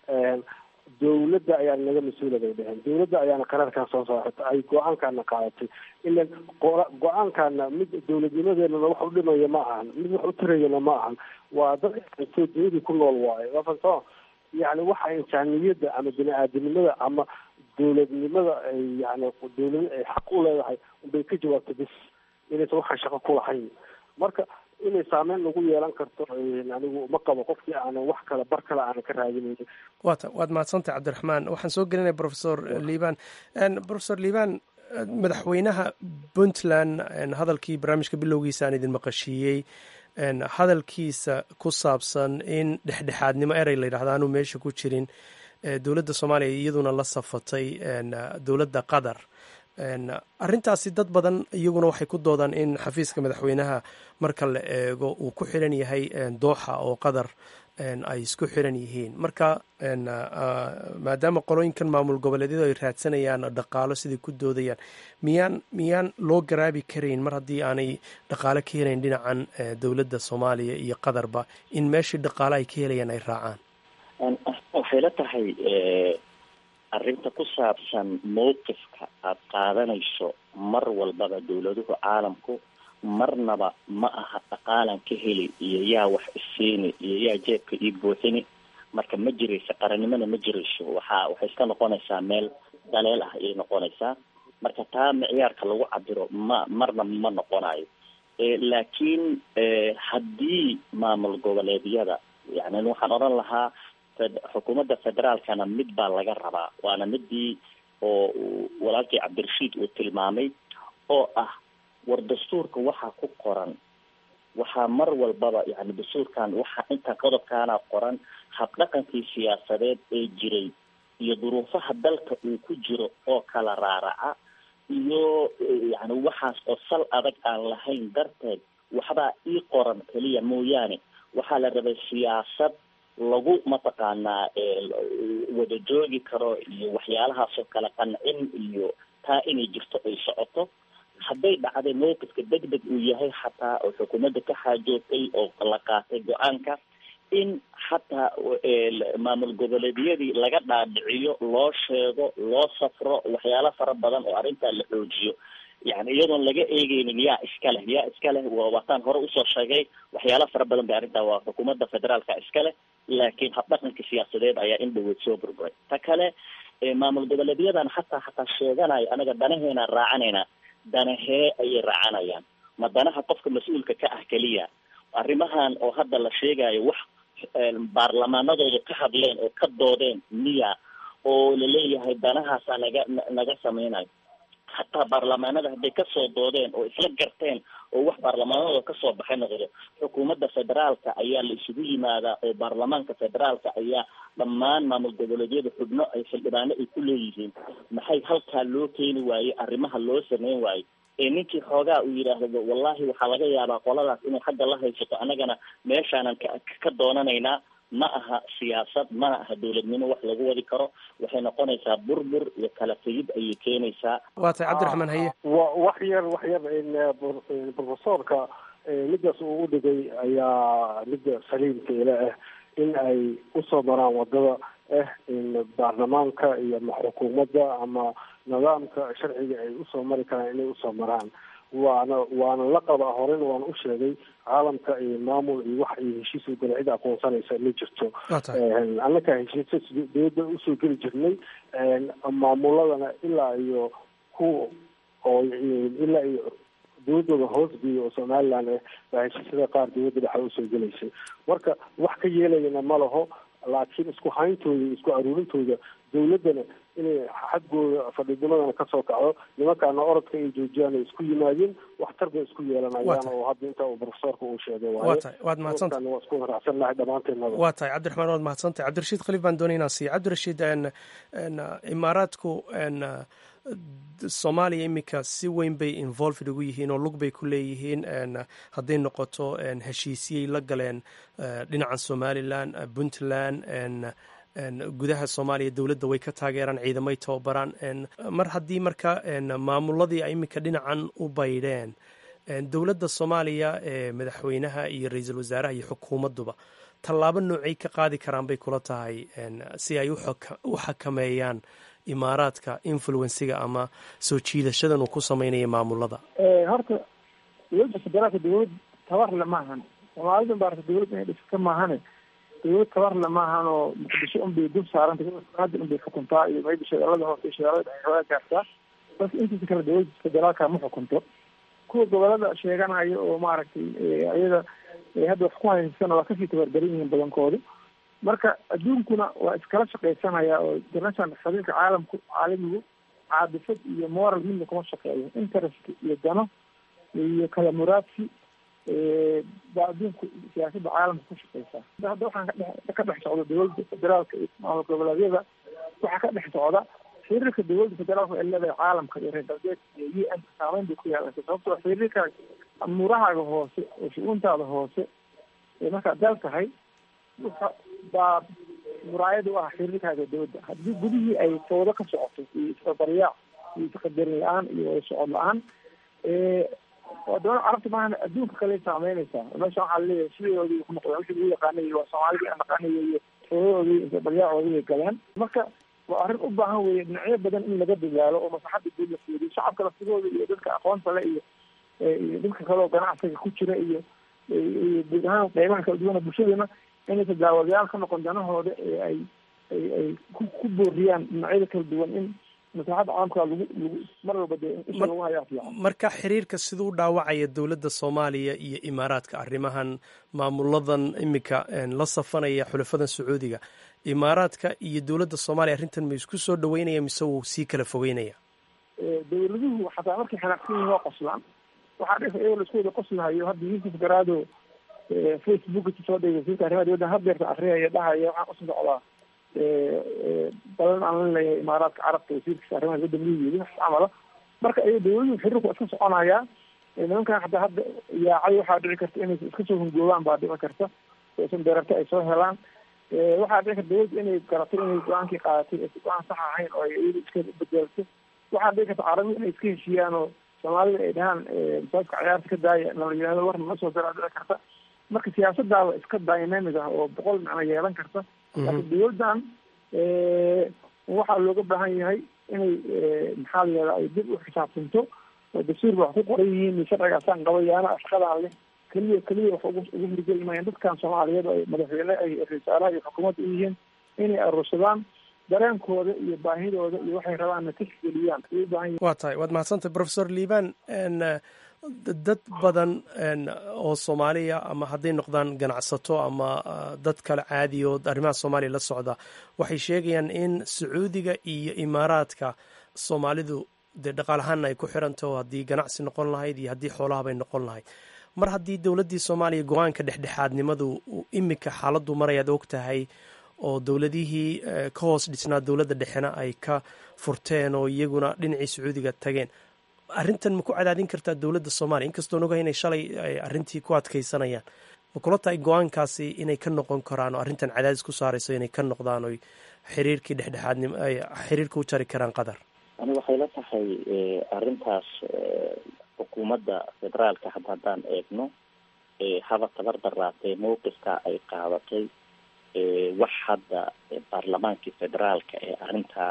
dawladda ayaa naga mas-uula bay dheheen dawladda ayaana qaraarkan soo saarata ay go-aankaana qaadatay ilan go-aankaana mid dawladnimadeenana wax u dhimaya ma ahan mid wax u tarayana ma ahan waa dad intoo duniyadii ku nool waayo waa fahansamo yani waxa insaaniyadda ama bini aadamnimada ama dawladnimada ay yani dawlada ay xaq u leedahay unbay ka jawaabta bis inaysan waxaan shaqo ku lahayn marka inay saameyn lagu yeelan karto anigu ma qabo qofkii aanan wax kale bar kale aanan ka raadinaynin wata waad mahadsantahay cabdiraxmaan waxaan soo gelinaya professor liban professor liban madaxweynaha puntland hadalkii barnaamijka bilowgiisa aan idin maqashiiyey hadalkiisa ku saabsan in dhexdhexaadnimo erey la yidhahda aanu meesha ku jirin dowladda soomaaliya iyaduna la safatay dowladda qatar arrintaasi dad badan iyaguna waxay ku doodaan in xafiiska madaxweynaha marka la eego uu ku xiran yahay dooxa oo qatar ay isku xiran yihiin marka maadaama qolooyinkan maamul goboleedyadu ay raadsanayaan dhaqaalo siday ku doodayaan miyaan miyaan loo garaabi karayn mar haddii aanay dhaqaalo ka helayn dhinacan dowladda soomaaliya iyo qatarba in meeshii dhaqaalo ay ka helayaan ay raacaan waxay la tahay arrinta ku saabsan mowqifka aada qaadanayso mar walbaba dowladuhu caalamku marnaba ma aha dhaqaalan ka heli iyo yaa wax isiini iyo yaa jeebka ii buuxini marka ma jirayso qarannimona ma jirayso waxaa waxay iska noqonaysaa meel daleel ah ayay noqonaysaa marka taa micyaarka lagu cabiro ma marna ma noqonayo laakiin haddii maamul goboleedyada yani waxaan odhan lahaa xukuumadda federaalkana mid baa laga rabaa waana midii oo walaalkii cabdirashiid uu tilmaamay oo ah war dastuurka waxaa ku qoran waxaa mar walbaba yani dastuurkan waxaa inta qodobkaana qoran habdhaqankii siyaasadeed ee jiray iyo duruufaha dalka uu ku jiro oo kala raaraca iyo yani waxaas oo sal adag aan lahayn darteed waxbaa ii qoran keliya mooyaane waxaa la rabay siyaasad lagu mataqaanaa wada joogi karo iyo waxyaalahaasoo kale qancin iyo taa inay jirto ay socoto hadday dhacday mowqifka deg deg uu yahay xataa oo xukuumadda ka xaajootay oo la qaatay go-aanka in xataa maamul goboleedyadii laga dhaadhiciyo loo sheego loo safro waxyaalo fara badan oo arrintaa la xoojiyo yani iyadoon laga eegeynin yaa iska leh yaa iska leh waataan hore usoo sheegay waxyaalo fara badan bay arrintaa waa xukuumadda federaalka iska leh laakiin habdhaqanka siyaasadeed ayaa in dhaweyd soo burburay ta kale maamul goboleedyadan xataa xataa sheeganayo anaga danaheenaan raacanayna danahee ayay raacanayaan ma danaha qofka mas-uulka ka ah keliya arrimahan oo hadda la sheegayo wax baarlamaanadooda ka hadleen oo ka doodeen miya oo laleeyahay danahaasaa naga naga sameynayo hataa baarlamaanada hadday kasoo doodeen oo isla garteen oo wax baarlamaanadooda kasoo baxay noqdo xukuumadda federaalka ayaa la isugu yimaadaa oo baarlamaanka federaalka ayaa dhammaan maamul goboleedyada xubno ay xildhibaano ay ku leeyihiin maxay halkaa loo keeni waaye arrimaha loo sameyn waayo ee ninkii xoogaa uu yidhaahdo wallahi waxaa laga yaabaa qoladaas inay xagga la haysato annagana meeshaanan ka ka doonanaynaa ma aha siyaasad mana aha dowladnimo wax lagu wadi karo waxay noqonaysaa burbur iyo kala tegid ayay keenaysaa waa tay cabdiraxmaan haye wa wax yar wax yar profesorka midaas uu u dhigay ayaa midda saliimka ile ah in ay usoo maraan wadada ah in baarlamaanka iyo ma xukuumadda ama nidaamka sharciga ay usoo mari karaan inay usoo maraan waana waana la qabaa horena waana u sheegay caalamka iyo maamul iyo wax iyo heshiis gala cid aqoonsanaysa ma jirto annaka heshiisas dowladda usoo geli jirnay maamuladana ilaa iyo ku oo ilaa iyo dowladooda hoosgeeya oo somaliland ah baa heshiisyada qaar dowladda dhexa usoo gelaysay marka wax ka yeelayana ma laho laakiin isku hayntooda iyo isku aruurintooda dowladdana inay xaggooda fadhidimadana kasoo kacdo nimankaana orodka ay joojiyaan ay isku yimaadeen waxtar bay isku yeelanayaan oo hadda inta uu profesorka uu sheegay waa tahay waad mahadsanta waa isku raacsan lahay dhammaanteennaba waa tahay cabdiraxmaan waad mahadsantahay cabdirashiid khaliif baan doonay inaan siiya cabdirashiid imaaraadku soomaaliya iminka si weyn bay involved ugu yihiin oo lug bay ku leeyihiin hadday noqoto heshiisyay la galeen dhinaca somalilan puntland gudaha soomaaliya dowladda way ka taageeraan ciidamay tababaraan mar haddii marka maamuladii ay iminka dhinacan u baydheen dowladda soomaaliya ee madaxweynaha iyo ra-iisul wasaaraha iyo xukuumadduba tallaabo noocay ka qaadi karaan bay kula tahay si ay u xakameeyaan imaaraadka influensiga ama soo jiidashadan uu ku sameynaya maamulada horta dowladda federaalka dowlad tabarle maahan soomaalida baarta dowladda inay dhiska maahane dowlad tabarle maahan oo muqdisho unbay dul saaranta hadda unbay xukuntaa iyo mayba shagaalada hoose iyo shagaalada dhexe xoogaa gaartaa bas intiisa kale dowladda federaalka ma xukunto kuwa gobolada sheeganaya oo maaragtay iyada hadda wax ku haysana waa kasii tabardaran yihiin badankoodu marka adduunkuna waa iskala shaqaysanaya oo international xiriirka caalamku caalamigu caadifad iyo moral midna kuma shaqeeyo interest iyo dano iyo kala muraadsi baa adduunku siyaasadda caalamka ku shaqeysaa hadda waxaan kadhe ka dhex socda dowladda federaalka iyo maamul goboleedyada waxaa ka dhex socda xiriirka dowladda federaalka ee leedahay caalamka iyo reer galbeed iyo u n saameyn bay ku yeelanaysa sababtoo xiriirka amuurahaaga hoose oo shu-uuntaada hoose ee markaad dal tahay baa muraayad u ah xiriirkaaga dowladda haddii gudihii ay fawdo ka socoto iyo isbarbaryaac iyo isqadarin la-aan iyo wada socod la-aan wadamada carabta maahan adduunka kale saameynaysaa meesha waxaa laleeyahay sideoodii ku noqdeen wixii lagu yaqaanay waa soomaalidii aan naqaanay iyo fawdadoodii isbarbaryaacooodii bay galeen marka waa arrin u baahan weeye dhinacyo badan in laga dadaalo oo maslaxadda guud la fiiriyo shacabka laftigooda iyo dadka aqoonta le iyo iyo dadka kale oo ganacsiga ku jira iyo iyo guud ahaan qeybaha kala duwana bulshadana inaysa daawadayaal ka noqon danahooda ee ay ay ay ku ku booriyaan dhinacyada kala duwan in maslaxadda caamka lagu lagu mar walba dee isha lagu hayaa fiican marka xiriirka siduu u dhaawacaya dowladda soomaaliya iyo imaaraadka arrimahan maamuladan iminka la safanaya xulafadan sacuudiga imaaraadka iyo dowladda soomaaliya arrintan ma isku soo dhaweynaya mise wuu sii kala fogeynaya dowladuhu xataa markay xanaaqsan yihiin waa qoslaan waxaa dhisa iyagoo laisku wada qoslahayo hadda yuusuf garaado facebook soo dhigay wasiirka arrimaha dibadda hadeerta akriyaya dhahaya waxaan usu socdaa balan aan la leeyahay imaaraadka carabta wasiirkiisa arrimaha dibadda miyu yiri wax camala marka iyago dowladuhu xiriirku waa iska soconayaa nimankan hataa hadda yaacay waxaa dhici karta inay iska soo hungoobaan baa dhici karta san deerarta ay soo helaan waxaa dhici karta dowladda inay garatay inay go-aankii qaadatay aysa go-aan sax ahayn oo ay iyada iska bedelto waxaa dhici karta carabi inay iska heshiiyaan oo soomaalida ay dhahaan masaajka ciyaarta ka daaya nala yihahdo war nala soo daraa dhici karta marka siyaasadaaba iska dynamic ah oo boqol macno yeelan karta laakiin dowladdan waxaa looga baahan yahay inay maxaa la yihahda ay dib u xisaabtanto oo dastuurka wax ku qoran yihiin iyo sharcigaasaan qabayaana shaqadaan leh keliya keliya wax ugu ugu hirgeli maayaan dadkan soomaaliyeed oo ay madaxweyne ay ra-iisaalaha iyo xukuumadda u yihiin inay aruursadaan dareenkooda iyo baahidooda iyo waxay rabaanna tixgeliyaan ayay u baahan yihin waa tahay waad mahadsantahay professor liban dad badan oo soomaaliya ama hadday noqdaan ganacsato ama dad kale caadi oo arrimaha soomaaliya la socda waxay sheegayaan in sacuudiga iyo imaaraadka soomaalidu dee dhaqaalahaana ay ku xirantaho haddii ganacsi noqon lahayd iyo haddii xoolahabay noqon lahayd mar haddii dowladdii soomaaliya go-aanka dhexdhexaadnimadu iminka xaaladdu marayaad og tahay oo dowladihii ka hoos dhisnaa dowladda dhexena ay ka furteen oo iyaguna dhinacii sacuudiga tageen arrintan ma ku cadaadin kartaa dowladda soomaaliya inkastoon ogahay inay shalay arrintii ku adkaysanayaan ma kula tahay go-aankaasi inay ka noqon karaan oo arrintan cadaadis ku saarayso inay ka noqdaan oy xiriirkii dhexdhexaadnimo ay xiriirka u jari karaan qatar ani waxay la tahay arrintaas xukuumadda federaalka hadda haddaan eegno haba tabar daraatee mowqifka ay qaadatay wax hadda baarlamaankii federaalka ee arrintaa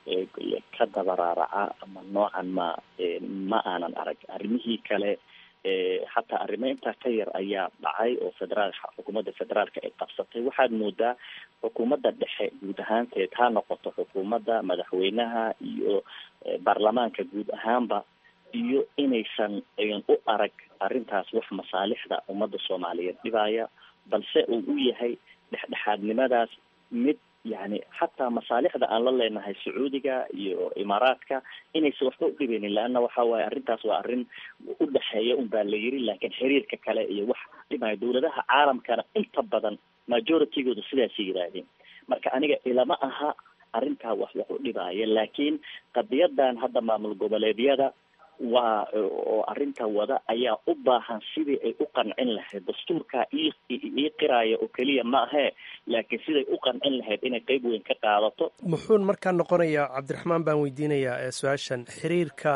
ka dabaraaraca ama noocan ma ma aanan arag arrimihii kale hataa arrimo intaa ka yar ayaa dhacay oo federaal xukuumadda federaalka ay qabsatay waxaad moodaa xukuumadda dhexe guud ahaanteed ha noqoto xukuumadda madaxweynaha iyo baarlamaanka guud ahaanba iyo inaysan u arag arrintaas wax masaalixda ummadda soomaaliyeed dhibaya balse uu u yahay dhexdhexaadnimadaas mid yani xataa masaalixda aan la leenahay sacuudiga iyo imaaraadka inaysan waxba u dhibeynin leanna waxa waaye arrintaas waa arrin u dhexeeya un baa la yiri laakiin xiriirka kale iyo wax dhimaya dowladaha caalamkana inta badan majoritygooda sidaasay yidhaahdeen marka aniga ilama aha arrintaa wax wax u dhibaya laakiin qadiyadan hadda maamul goboleedyada waa oo arrinta wada ayaa u baahan sidii ay u qancin lahayd dastuurka ii ii qiraaya oo keliya ma ahee laakiin siday u qancin lahayd inay qeyb weyn ka qaadato muxuun markaa noqonayaa cabdiraxmaan baan weydiinayaa su-aashan xiriirka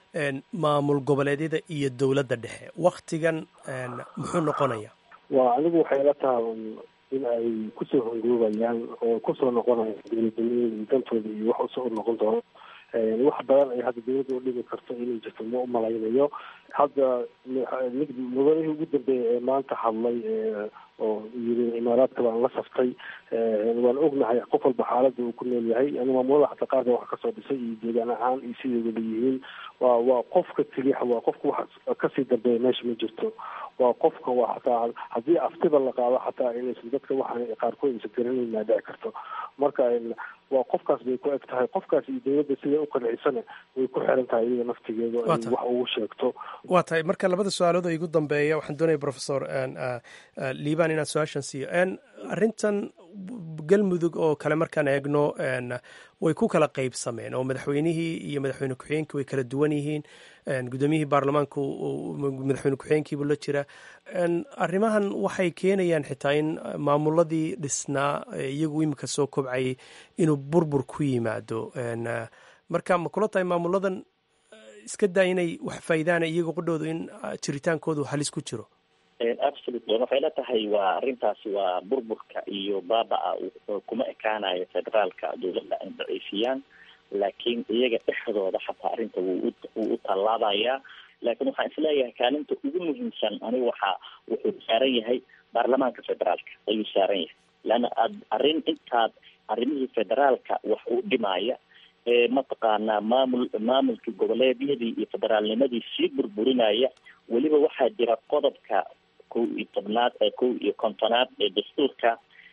maamul goboleedyada iyo dowladda dhexe waktigan muxuu noqonayaa waa anigu waxay la tahay in ay kusoo hongoobayaan oo kusoo noqonayaan dowladnimada iyo dantooda iyo wax usoo noqon doono wax badan ay hadda dowladda u dhimi karto inay jirto ma umalaynayo hadda mid mudanihii ugu dambeeya ee maanta hadlay oo yiri imaaraadka baan la saftay waan ognahay qof walba xaaladda uu ku nool yahay yani maamulada xataa qaarka wax kasoo dhisay iyo deegaan ahaan iyo siday wada yihiin waa waa qofka keliya waa qofka wax kasii dambeeya meesha ma jirto waa qofka waa xataa haddii aftiba la qaado xataa inaysan dadka waxaan qaarkood aysan garanayn maa dhici karto marka waa qofkaas bay ku eg tahay qofkaas iyo dowladda siday u qancisana way ku xiran tahay iyada naftigeedu ay wax ugu sheegto waa tahay marka labada su-aalood oo igu dambeeya waxaan doonaya professor liban inaan su-aashan siiyo arrintan galmudug oo kale markaan eegno way ku kala qaybsameen oo madaxweynihii iyo madaxweyne ku-xigeenkii way kala duwan yihiin gudoomiyihii baarlamaanka madaxweyne ku-xigeenkiibu la jira arrimahan waxay keenayaan xitaa in maamuladii dhisnaa iyagu imika soo kobcayay inuu burbur ku yimaado marka ma kula tahay maamuladan iska daa inay wax faa'iidaana iyaga qudhoodu in jiritaankoodu halis ku jiro absolutely waxay la tahay waa arrintaasi waa burburka iyo baaba-a kuma ekaanayo federaalka dowladda ay daciifiyaan laakiin iyaga dhexdooda xataa arrinta wuu wuu u tallaabayaa laakiin waxaan isleeyahay kaalinta ugu muhiimsan anigu waxa wuxuu saaran yahay baarlamaanka federaalka ayuu saaran yahay leanna aad arrin intaad arrimihii federaalka wax u dhimaya mataqaanaa maamul maamulkii goboleedyadii iyo federaalnimadii sii burburinaya weliba waxaa jira qodobka kow iyo tobnaad ee kow iyo kontonaad ee dastuurka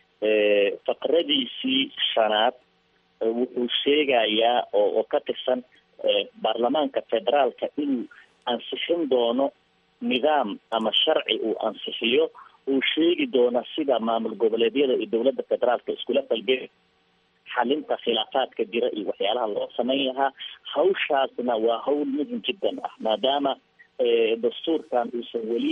faqradiisii shanaad wuxuu sheegayaa oo oo ka tirsan baarlamaanka federaalka inuu ansixin doono nidaam ama sharci uu ansixiyo uu sheegi doono sida maamul goboleedyada iyo dowladda federaalka iskula falgeli xalinta khilaafaadka jira iyo waxyaalaha loo samayn lahaa hawshaasna waa hawl muhim jiddan ah maadaama dastuurkan uusan weli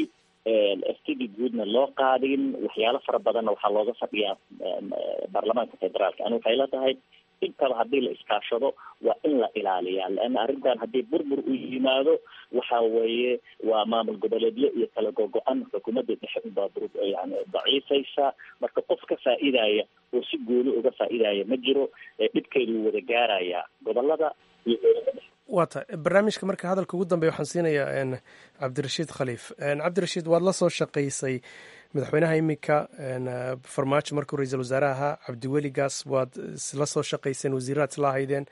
ftidii guudna loo qaadin waxyaalo fara badanna waxaa looga fadhiyaa baarlamaanka federaalka ani waxay la tahay intaba haddii la iskaashado waa in la ilaaliyaa leanna arrintan haddii burbur uu yimaado waxa weeye waa maamul goboleedyo iyo kala gogo-an xukuumadda dhexe unbaa yani daciifaysa marka qof ka faa'iidaya oo si gooni uga faa'iidaya ma jiro dhibkeedu wuu wada gaarayaa gobolada iyo waa tahay barnaamijka marka hadalka ugu dambeya waxaan siinayaa cabdirashiid khaliif cabdirashiid waad la soo shaqaysay madaxweynaha iminka farmaajo markuu ra-iisul wasaare ahaa cabdiweli gaas waad la soo shaqayseen wasiiraad isla ahaydeen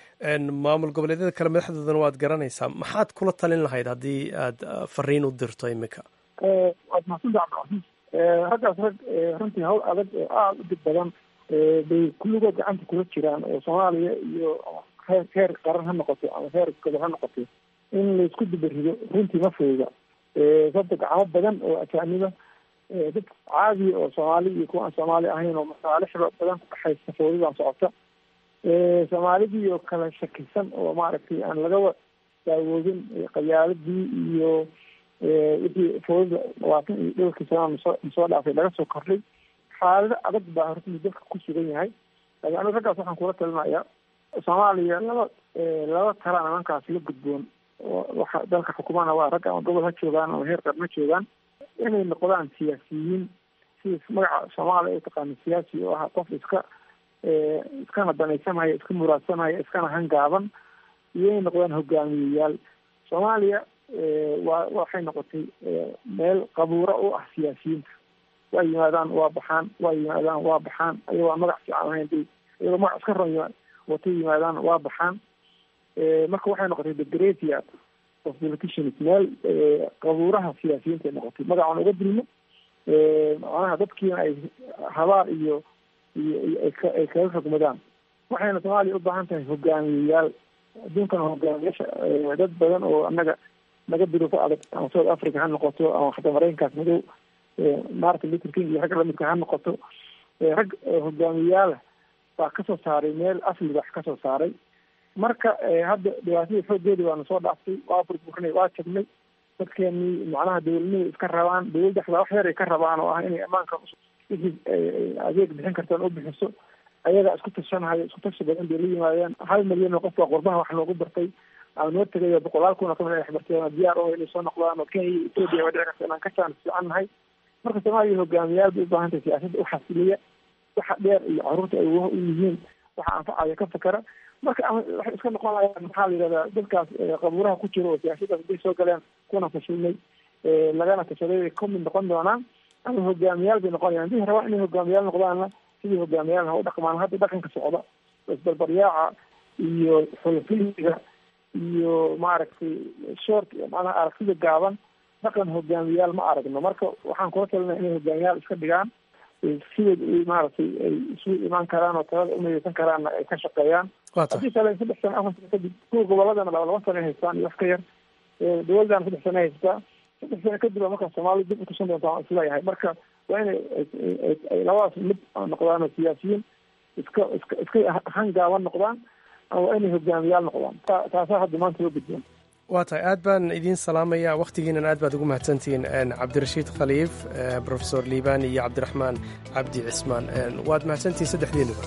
maamul goboleedyada kale madaxdoodana waad garanaysaa maxaad kula talin lahayd haddii aad fariin u dirto iminka waad mahadsantaha cabdicasiis raggaas rag runtii hawl adag oo aada u dib badan bay kulligood gacanta kula jiraan oo soomaaliya iyo heer heer qaran ha noqoto ama heer gobol ha noqoto in laisku dubarido runtii ma fooga sababta gacmo badan oo ajaaniba dad caadiya oo soomaali iyo kuwa aan soomaali ahayn oo masaalixda badan ku dhexaysa foodidan socota soomaalidii oo kala shakisan oo maaragtay aan lagaba daawoodin qabiyaaladii iyo wixii foodida labaatan iyo dhowrkii sanaa masoo masoo dhaafay laga soo kordhay xaalado adag baa horta dalka ku sugan yahay laakiin aniga raggaas waxaan kula talinayaa soomaaliya laba laba tala nimankaas la gudboon waxa dalka xukumana waa rag ama gobol ha joogaan ama heer qarn ha joogaan inay noqdaan siyaasiyiin sida magaca soomaaliya ay taqaano siyaasi oo ah qof iska iskana danaysanaya iska muraadsanaya iskana hangaaban iyo inay noqdaan hogaamiyeyaal soomaaliya waa waxay noqotay meel qabuuro u ah siyaasiyiinta waa yimaadaan waa baxaan waa yimaadaan waa baxaan ayagoo aan magac fiican ahayn bay iyagoo magac iska ron watay yimaadaan waa baxaan marka waxay noqotay the greatia of politicians meel qabuuraha siyaasiyiinta ay noqotay magacaan uga dilno macnaha dadkiina ay habaar iyo iyo ay kaga xugmadaan waxayna soomaaliya u baahan tahay hogaamiyeyaal adduunkana hogaamiyaasha dad badan oo annaga naga duruufo adag ama south africa ha noqoto ama xataa maraykankaas madow martin luther king iyo rag lamidka ha noqoto rag hogaamiyeyaalah baa kasoo saaray meel asli wax kasoo saaray marka hadda dhibaatadii xoogeedi waana soo dhaaftay waa burburinay waa jabnay dadkeenii macnaha dowladnimay iska rabaan dowladda xataa wax yar ay ka rabaan oo ah inay ammaanka wixii adeeg bixin kartaan u bixiso ayagaa isku tashanhayo isku tashi badan bay la yimaadeen hal milyan oo qofka qurbaha wax loogu bartay ama noo tegayo boqolaal kun oo kamid ay waxbarteen diyaar oo inay soo noqdaan oo kenya iyo etoobiya waa dhici karta inaan ka jaan fiican nahay marka soomaaliya hogaamiyaal bay u baahan tahay siyaasadda u xasiliya waxa dheer iyo caruurta ay u yihiin waxa anfacaya ka fakera marka waxay iska noqonayaan maxaa la yidhahdaa dadkaas qabuuraha ku jira oo siyaasaddaas haday soo galeen kuna fashilmay lagana tashaday bay kamid noqon doonaan ama hogaamiyaal bay noqonayaan hadii rabaan inay hogaamiyaal noqdaanna sidii hogaamiyaal ha u dhaqmaan hadda dhaqanka socda isbarbaryaaca iyo xulafiliga iyo maaragtay short macnaha aragtida gaaban dhaqan hogaamiyaal ma aragno marka waxaan kula talinaya inay hogaamiyaal iska dhigaan sideed maaragtay ay isu imaan karaan oo talada umidaysan karaanna ay ka shaqeeyaan haddii kale saddex sano afar sano kadib kuwa goboladana laba laba sano ay haystaan iyo wax ka yar dowladana saddex sano ay haystaa saddex sano kadib a markaa soomaalida dib utusan doonta waan isleeyahay marka waa inay ay labadaas mid noqdaan siyaasiyiin iska iska iska hangaaban noqdaan ama waa inay hogaamiyaal noqdaan taasaa hadda maanta loo gudboon waa tahay aad baan idiin salaamaya wakhtigiinan aad baad ugu mahadsantihiin cabdirashiid khaliif profesor liibaan iyo cabdiraxmaan cabdi cismaan waad mahadsantihiin saddexdeenuba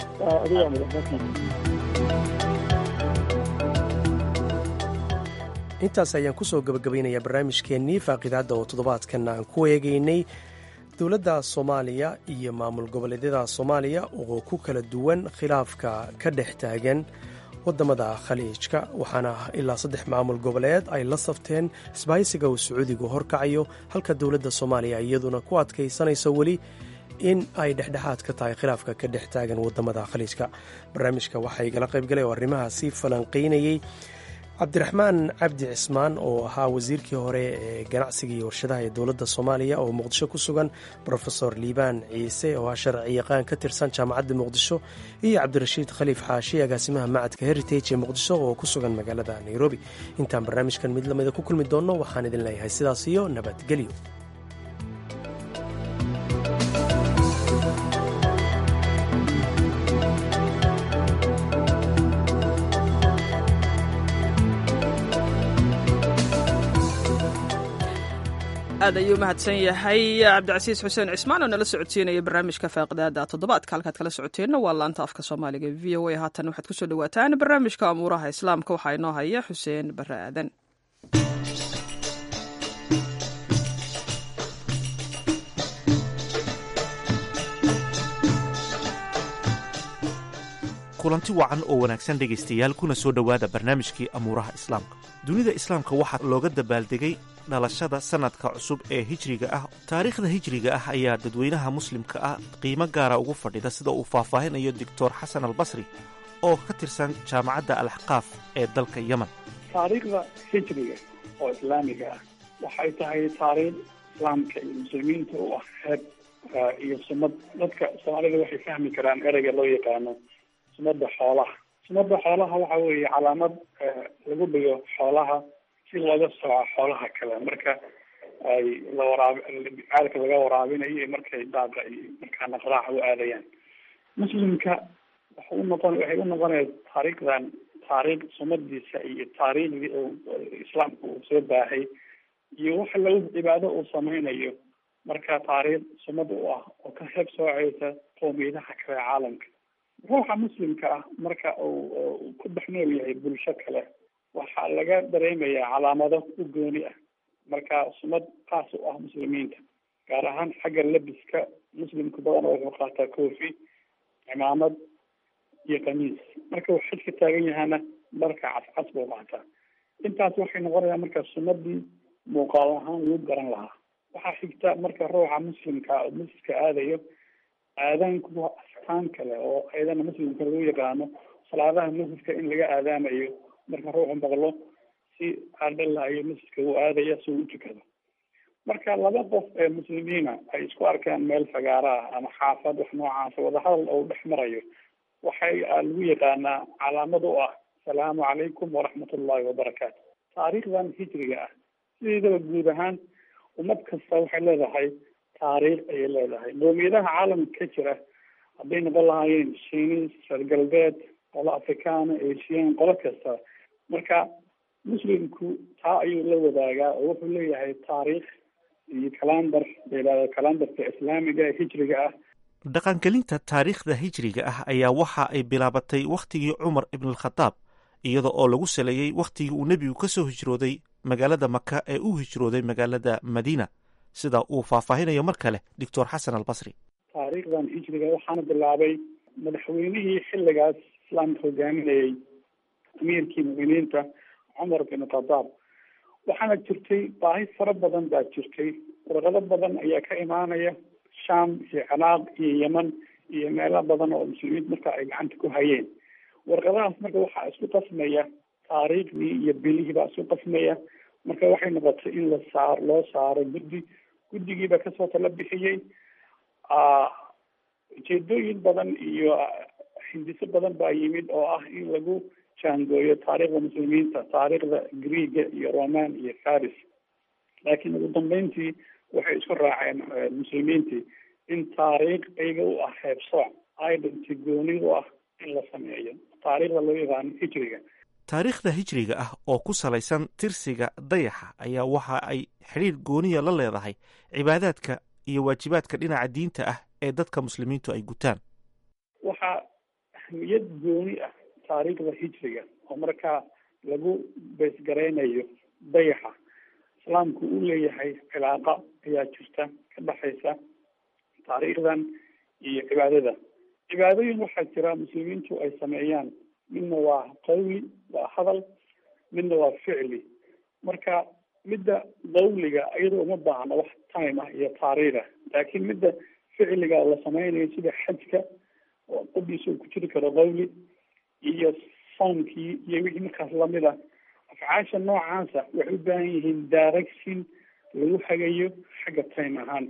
intaas ayaan kusoo gabagabaynayaa barnaamijkeennii faaqidaadda oo toddobaadkan aan ku eegaynay dowladda soomaaliya iyo maamul goboleedyada soomaaliya oo ku kala duwan khilaafka ka dhex taagan wadamada khaliijka waxaana ilaa saddex maamul goboleed ay la safteen isbahaysiga uu sacuudigu horkacayo halka dowladda soomaaliya iyaduna ku adkaysanayso weli in ay dhexdhexaad ka tahay khilaafka ka dhex taagan wadamada khaliijka barnaamijka waxaa igala qaybgalay oo arrimahaasi falanqaynayey cabdiraxmaan cabdi cismaan oo ahaa wasiirkii hore ee ganacsiga iyo warshadaha ee dowladda soomaaliya oo muqdisho ku sugan rofesor liibaan ciise oo ah sharci yaqaan ka tirsan jaamacadda muqdisho iyo cabdirashiid khaliif xaashi agaasimaha macadka heritage ee muqdisho oo ku sugan magaalada nairobi intaan barnaamijkan mid lamida ku kulmi doonno waxaan idin leeyahay sidaas iyo nabadgelyo aad ayuu mahadsan yahay cabdicasiis xuseen cismaan oo nala socodsiinaya barnaamijka faaqidaada toddobaadka halkaad kala socoteenna waa laanta afka soomaaliga v o a haatan waxaad kusoo dhawaataan barnaamijka amuuraha islaamka waxaa inoo haya xuseen bare aadan kulanti wacan oo wanaagsan dhegaystayaal kuna soo dhowaada barnaamijkii amuuraha islaamka dunida islaamka waxaa looga dabaaldegay dhalashada sannadka cusub ee hijriga ah taariikhda hijriga ah ayaa dadweynaha muslimka ah qiimo gaara ugu fadhida sida uu faahfaahinayo doctor xasan albasri oo ka tirsan jaamacadda alaxqaaf ee dalka yemen taariikhda hijriga oo islaamiga ah waxay tahay taariikh islaamka iyo muslimiinta u ah heeb iyo sumad dadka soomaalida waxay fahmi karaan ereyga loo yaqaano sumada xoolaha sumada xoolaha waxa weeye calaamad lagu dhigo xoolaha si looga sooco xoolaha kale marka ay la waraabi caalka laga waraabinayo iyo markay daaqa iyo markaa naqraaca u aadayaan muslimka waxa u noqon waxay u noqonaya taariikhdan taariikh sumadiisa iyo taariikhdii oo islaamka uu soo baahay iyo waxa lagu cibaado uu sameynayo marka taariikh sumad u ah oo ka heeb sooceysa qowmiyadaha kale caalamka ruuxa muslimka ah marka uu ku dhex nool yahay bulsho kale waxaa laga dareemayaa calaamado u gooni ah marka sumad kaas u ah muslimiinta gaar ahaan xagga labiska muslimka badan wuxuu qaataa koofi cimaamad iyo kamiis marka uu xajka taagan yahana dharka cascas buu qaataa intaas waxay noqonayaan marka sumadii muuqaal ahaan lagu garan lahaa waxaa xigta marka ruuxa muslimka oo masjidka aadayo aadaanku waa astaan kale oo ayadana muslimka lagu yaqaano salaadaha masjidka in laga aadaamayo marka ruuxu maqlo si aadhalahayo masjidka uu aadaya si uu utukado marka laba qof ee muslimiina ay isku arkaan meel fagaara ah ama xaafad wax noocaasa wadahadal oo dhex marayo waxay lagu yaqaanaa calaamad u ah asalaamu calaykum waraxmat ullahi wabarakaatu taariikhdan hijriga ah sideedaba guud ahaan ummad kasta waxay leedahay taariikh ayay leedahay qowmiyadaha caalamka ka jira hadday noqon lahaayeen shiinis reer galbeed qolo afrikaana asian qolo kasta marka muslimku taa ayuu la wadaagaa oo wuxuu leeyahay taariikh iyo kalandar layihahdo kalandarka islaamiga hijriga ah dhaqangelinta taariikhda hijriga ah ayaa waxa ay bilaabatay wakhtigii cumar ibnalkhadaab iyada oo lagu saleeyey wakhtigii uu nebigu ka soo hijrooday magaalada maka ee u hijrooday magaalada madiina sida uu faahfaahinayo mar kale doctor xasan albasri taariikhdan hijriga waxaana bilaabay madaxweynihii xilligaas islaamka hogaaminayay amiirkii mu'miniinta cumar bin khadaab waxaana jirtay baahi fara badan baa jirtay warqado badan ayaa ka imaanaya sham iyo ciraaq iyo yeman iyo meelo badan oo muslimiinta marka ay gacanta ku hayeen warqadahaas marka waxaa isku qasmaya taariikhdii iyo bilihii baa isku qasmaya marka waxay noqotay in la saar loo saaro guddi guddigiiba kasoo tala bixiyey ujeedooyin badan iyo hindiso badan baa yimid oo ah in lagu jaangooyo taariikhda muslimiinta taariikhda greega iyo roman iyo faris laakiin ugu dambeyntii waxay isku raaceen muslimiintii in taariikh iyaga u ah heebsooc identity gooni u ah in la sameeyo taariikhda loo yaqaano hijriga taariikhda hijriga ah oo ku salaysan tirsiga dayaxa ayaa waxa ay xidhiir gooniya la leedahay cibaadaadka iyo waajibaadka dhinaca diinta ah ee dadka muslimiintu ay gutaan waxaa ahmiyad gooni ah taariikhda hijriga oo markaa lagu beesgaraynayo dayaxa islaamku uu leeyahay cilaaqa ayaa jirta ka dhexaysa taariikhdan iyo cibaadada cibaadooyin waxaa jira muslimiintu ay sameeyaan midna waa qawli waa hadal midna waa ficli marka midda qawliga iyadoo uma baahna wax time ah iyo taariikh ah laakiin midda ficliga la sameynayo sida xajka oo qodiisa uu ku jiri karo qawli iyo soomkii iyo wixii markaas lamid ah afcaasha noocaasa waxay u baahan yihiin direction lagu hagayo xagga time ahaan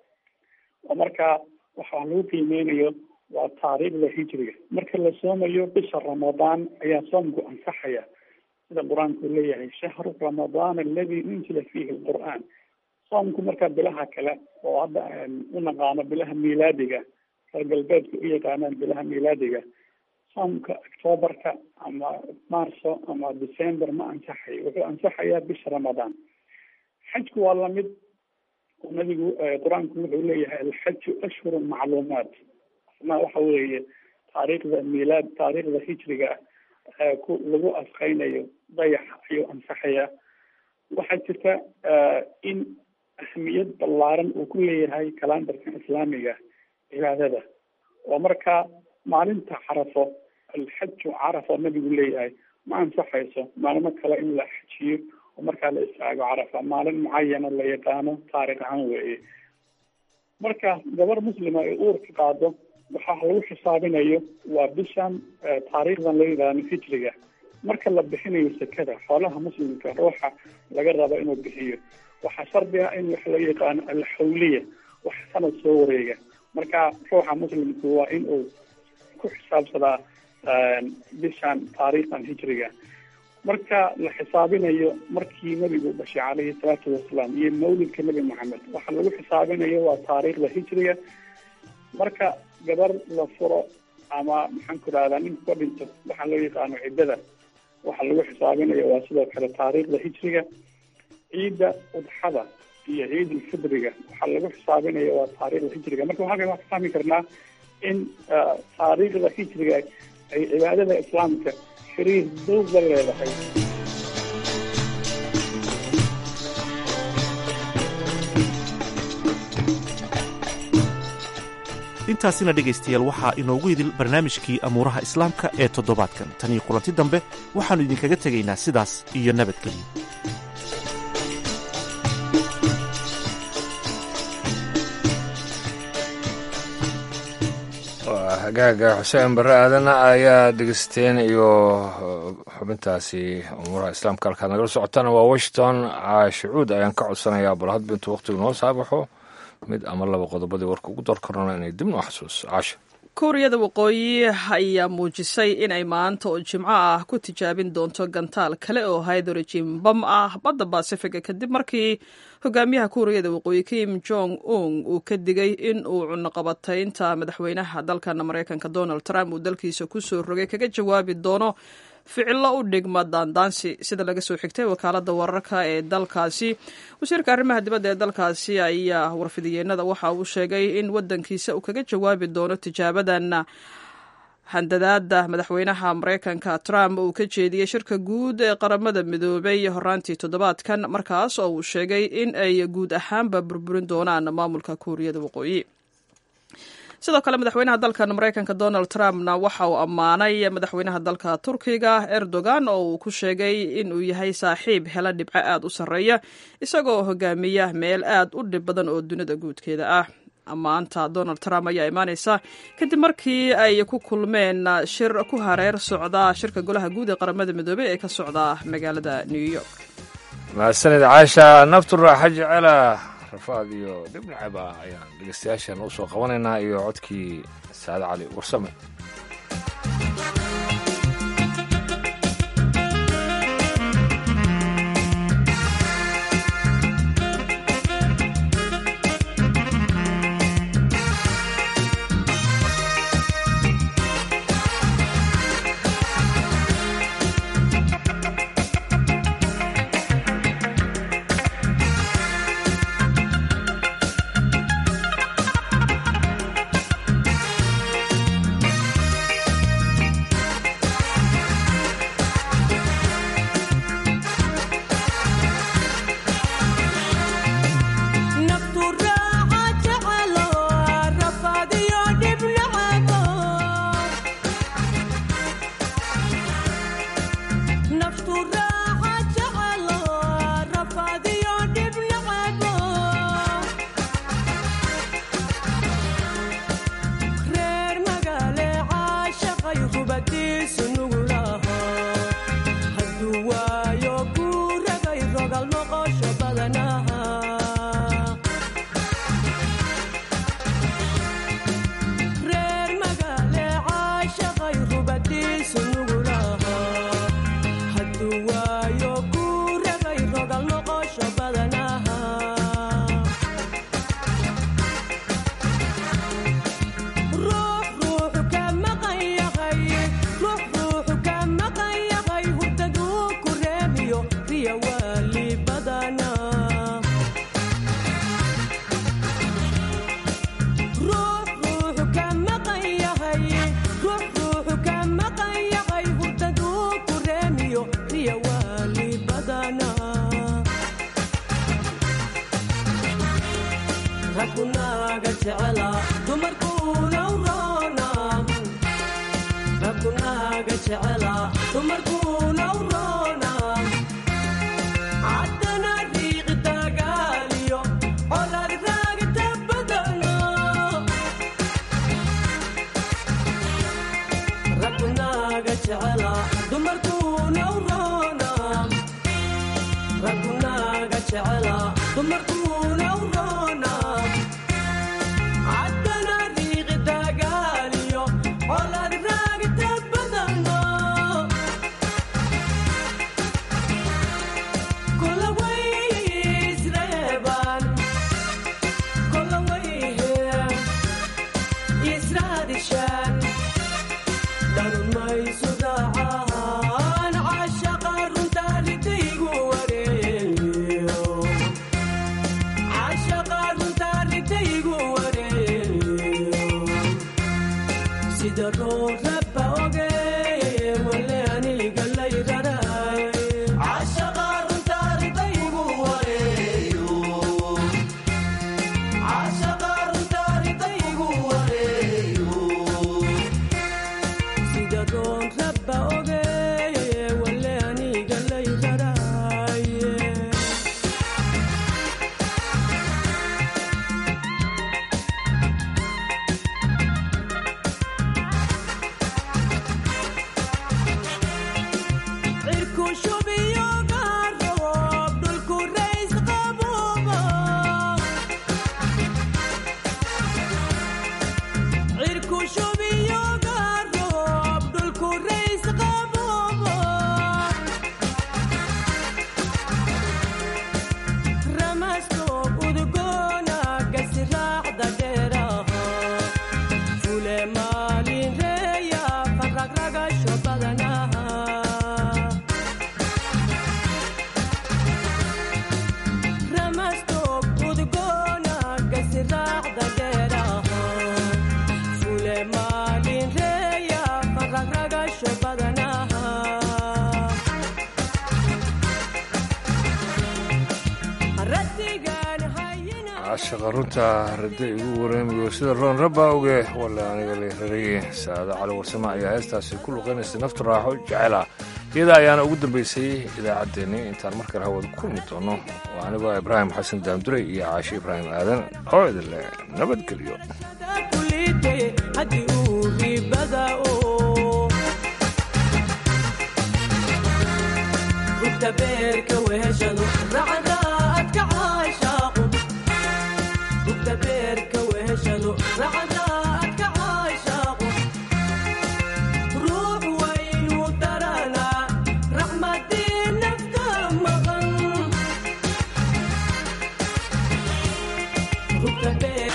oo markaa waxaa lagu qiimeynayo waa taariikhda hijriga marka la soomayo bisha ramadaan ayaa soomku ansaxaya sida qur-aanku leeyahay shahru ramadaan aladi unzila fiihi lqur'aan soomku markaa bilaha kale oo hadda u naqaano bilaha miilaadiga reer galbeedka u yaqaanaan bilaha miilaadiga soomka octoobarka ama marso ama december ma ansaxayo wuxuu ansaxayaa bisha ramadaan xajku waa lamid nabigu qur-aanku wuxuu leeyahay alxaju ashhurun macluumaat asna waxa weeye taariikhda miilaad taariikhda hijriga ah ku lagu asqeynayo dayax ayuu ansaxayaa waxaa jirta in ahmiyad ballaaran uu ku leeyahay kalandarka islaamiga cibaadada oo markaa maalinta carafo alxaju carafa nabigu leeyahay ma ansaxayso maalmo kale in la xajiyo oo markaa la istaago carafa maalin mucayana la yaqaano taarikh ahaan weeye marka gabar muslima ay uurka qaado waxaa lagu xisaabinayo waa bishan taariikhdan loo yaqaano hijriga marka la bixinayo sekada xoolaha muslimka ruuxa laga rabo inuu bixiyo waxaa shardi ah in waxa loo yaqaano alxawliya wax sanad soo wareega marka ruuxa muslimku waa in uu ku xisaabsadaa bishan taariikhdan hijriga marka la xisaabinayo markii nabigu dhashay calayhi salaatu wasalaam iyo mawlidka nebi maxamed waxa lagu xisaabinayo waa taariikhda hijriga marka gabar la furo ama maxaan ku rahdaa ninku ka dhinto waxaa loo yaqaano ciddada waxa lagu xisaabinayo waa sidoo kale taariikhda hijriga ciidda udxada iyo ciid ulfidriga waxaa lagu xisaabinaya waa taariikhda hijriga marka halkan waan ka fahmi karnaa in taariikhda hijriga ay cibaadada islaamka xiriir dowg la leedahay intaasina dhegaystayaal waxaa inoogu idil barnaamijkii amuuraha islaamka ee toddobaadkan tan iyo kulanti dambe waxaannu idinkaga tegaynaa sidaas iyo nabadgelyo hagaaga xuseen barre aadana ayaa dhegeysteen iyo xubintaasi umuuraha islaamka halkaad nagala socotaan waa washington caashicuud ayaan ka codsanayaa bal hadba intuu wakhtigu noo saabaxo mid ama laba qodobadii warka ugu door karona inay dib noo xasuus caasha kuuriyada waqooyi ayaa muujisay in ay maanta oo jimco ah ku tijaabin doonto gantaal kale oo hydrogen bam ah badda basifiga kadib markii hogaamiyaha kuuriyada waqooyi kim jong un uu ka digay in uu cunaqabataynta madaxweynaha dalkan maraykanka donald trump uu dalkiisa kusoo rogay kaga jawaabi doono ficilo u dhigma daandaansi sida laga soo xigtay wakaalada wararka ee dalkaasi wasiirka arrimaha dibadda ee dalkaasi ayaa warfidiyeenada waxa uu sheegay in wadankiisa uu kaga jawaabi doono tijaabadan handadaada madaxweynaha maraykanka trump uu ka jeediyey shirka guud ee qaramada midoobay horaantii toddobaadkan markaas oo uu sheegay in ay guud ahaanba burburin doonaan maamulka kuuriyada waqooyi sidoo kale madaxweynaha dalkan maraykanka donald trumpna waxa uu ammaanay madaxweynaha dalka turkiga erdogan oo uu ku sheegay inuu yahay saaxiib hela dhibco aad u sarreeya isagoo hogaamiya meel aad u dhib badan oo dunida guudkeeda ah ammaanta donald trump ayaa imaaneysa kadib markii ay ku kulmeen shir ku hareer socda shirka golaha guud ee qaramada midoobey ee ka socda magaalada new york mahadsanid caasha naftu raaxa jecela rafaad iyo dhibnacab ah ayaan dhegeystayaashan u soo qabanaynaa iyo codkii saade cali warsame ragunaaga jecela dumarkuuna u roona ragunaaga jecela dumarkuuna u roona haddana riiqi dagaaliyo colaad raagta badano ragunaaga jecela dumarkuuna u roona ragunaaga jecela dumarkuuna u roona haddana riiqi dagaaliyo colaad raagta badano kola way isreebaan kola way israadishaan dharun maysu raacaan caashaqa runtaalidaygu wareeyo caashaqa runtaalidaygu wareeyo sida roo rabba oge wale aniga layraraay caashaqa runtaalidaygu wareeyo caashaqa runtaalidaygu wareeyo sida roon rabba oge wale aniga layraraaye cirku shubiyo gaaroob dhulku rays qabuubo cirku shubiyo gaaroob dhulku rays qabuubo ramastoob udgoona gasiraacda dheeraha fule maalin reeya faragragasho badanaha ramastoob udgoona gasiraacda dheeraha fule maalin reeya faragragasho badanaha ratigan hayina caashaqa runta radda igu wareemayo sida roon rabba oge wale aniga leeraraye saada cali warsame ayaa heestaasi ku luqaynaysay naftu raaxo jecela iyada ayaana ugu dambaysay idaacaddeenni intaan mar kale hawada kulmi doono oo anigoo ibraahim xasan daamdure iyo caashe ibraahim aadan oo idin leh nabadgelyo kulite haddii uu ribada oo rugta beerka weheshadu racda adka caashaaqu rugta beerka weheshadu racda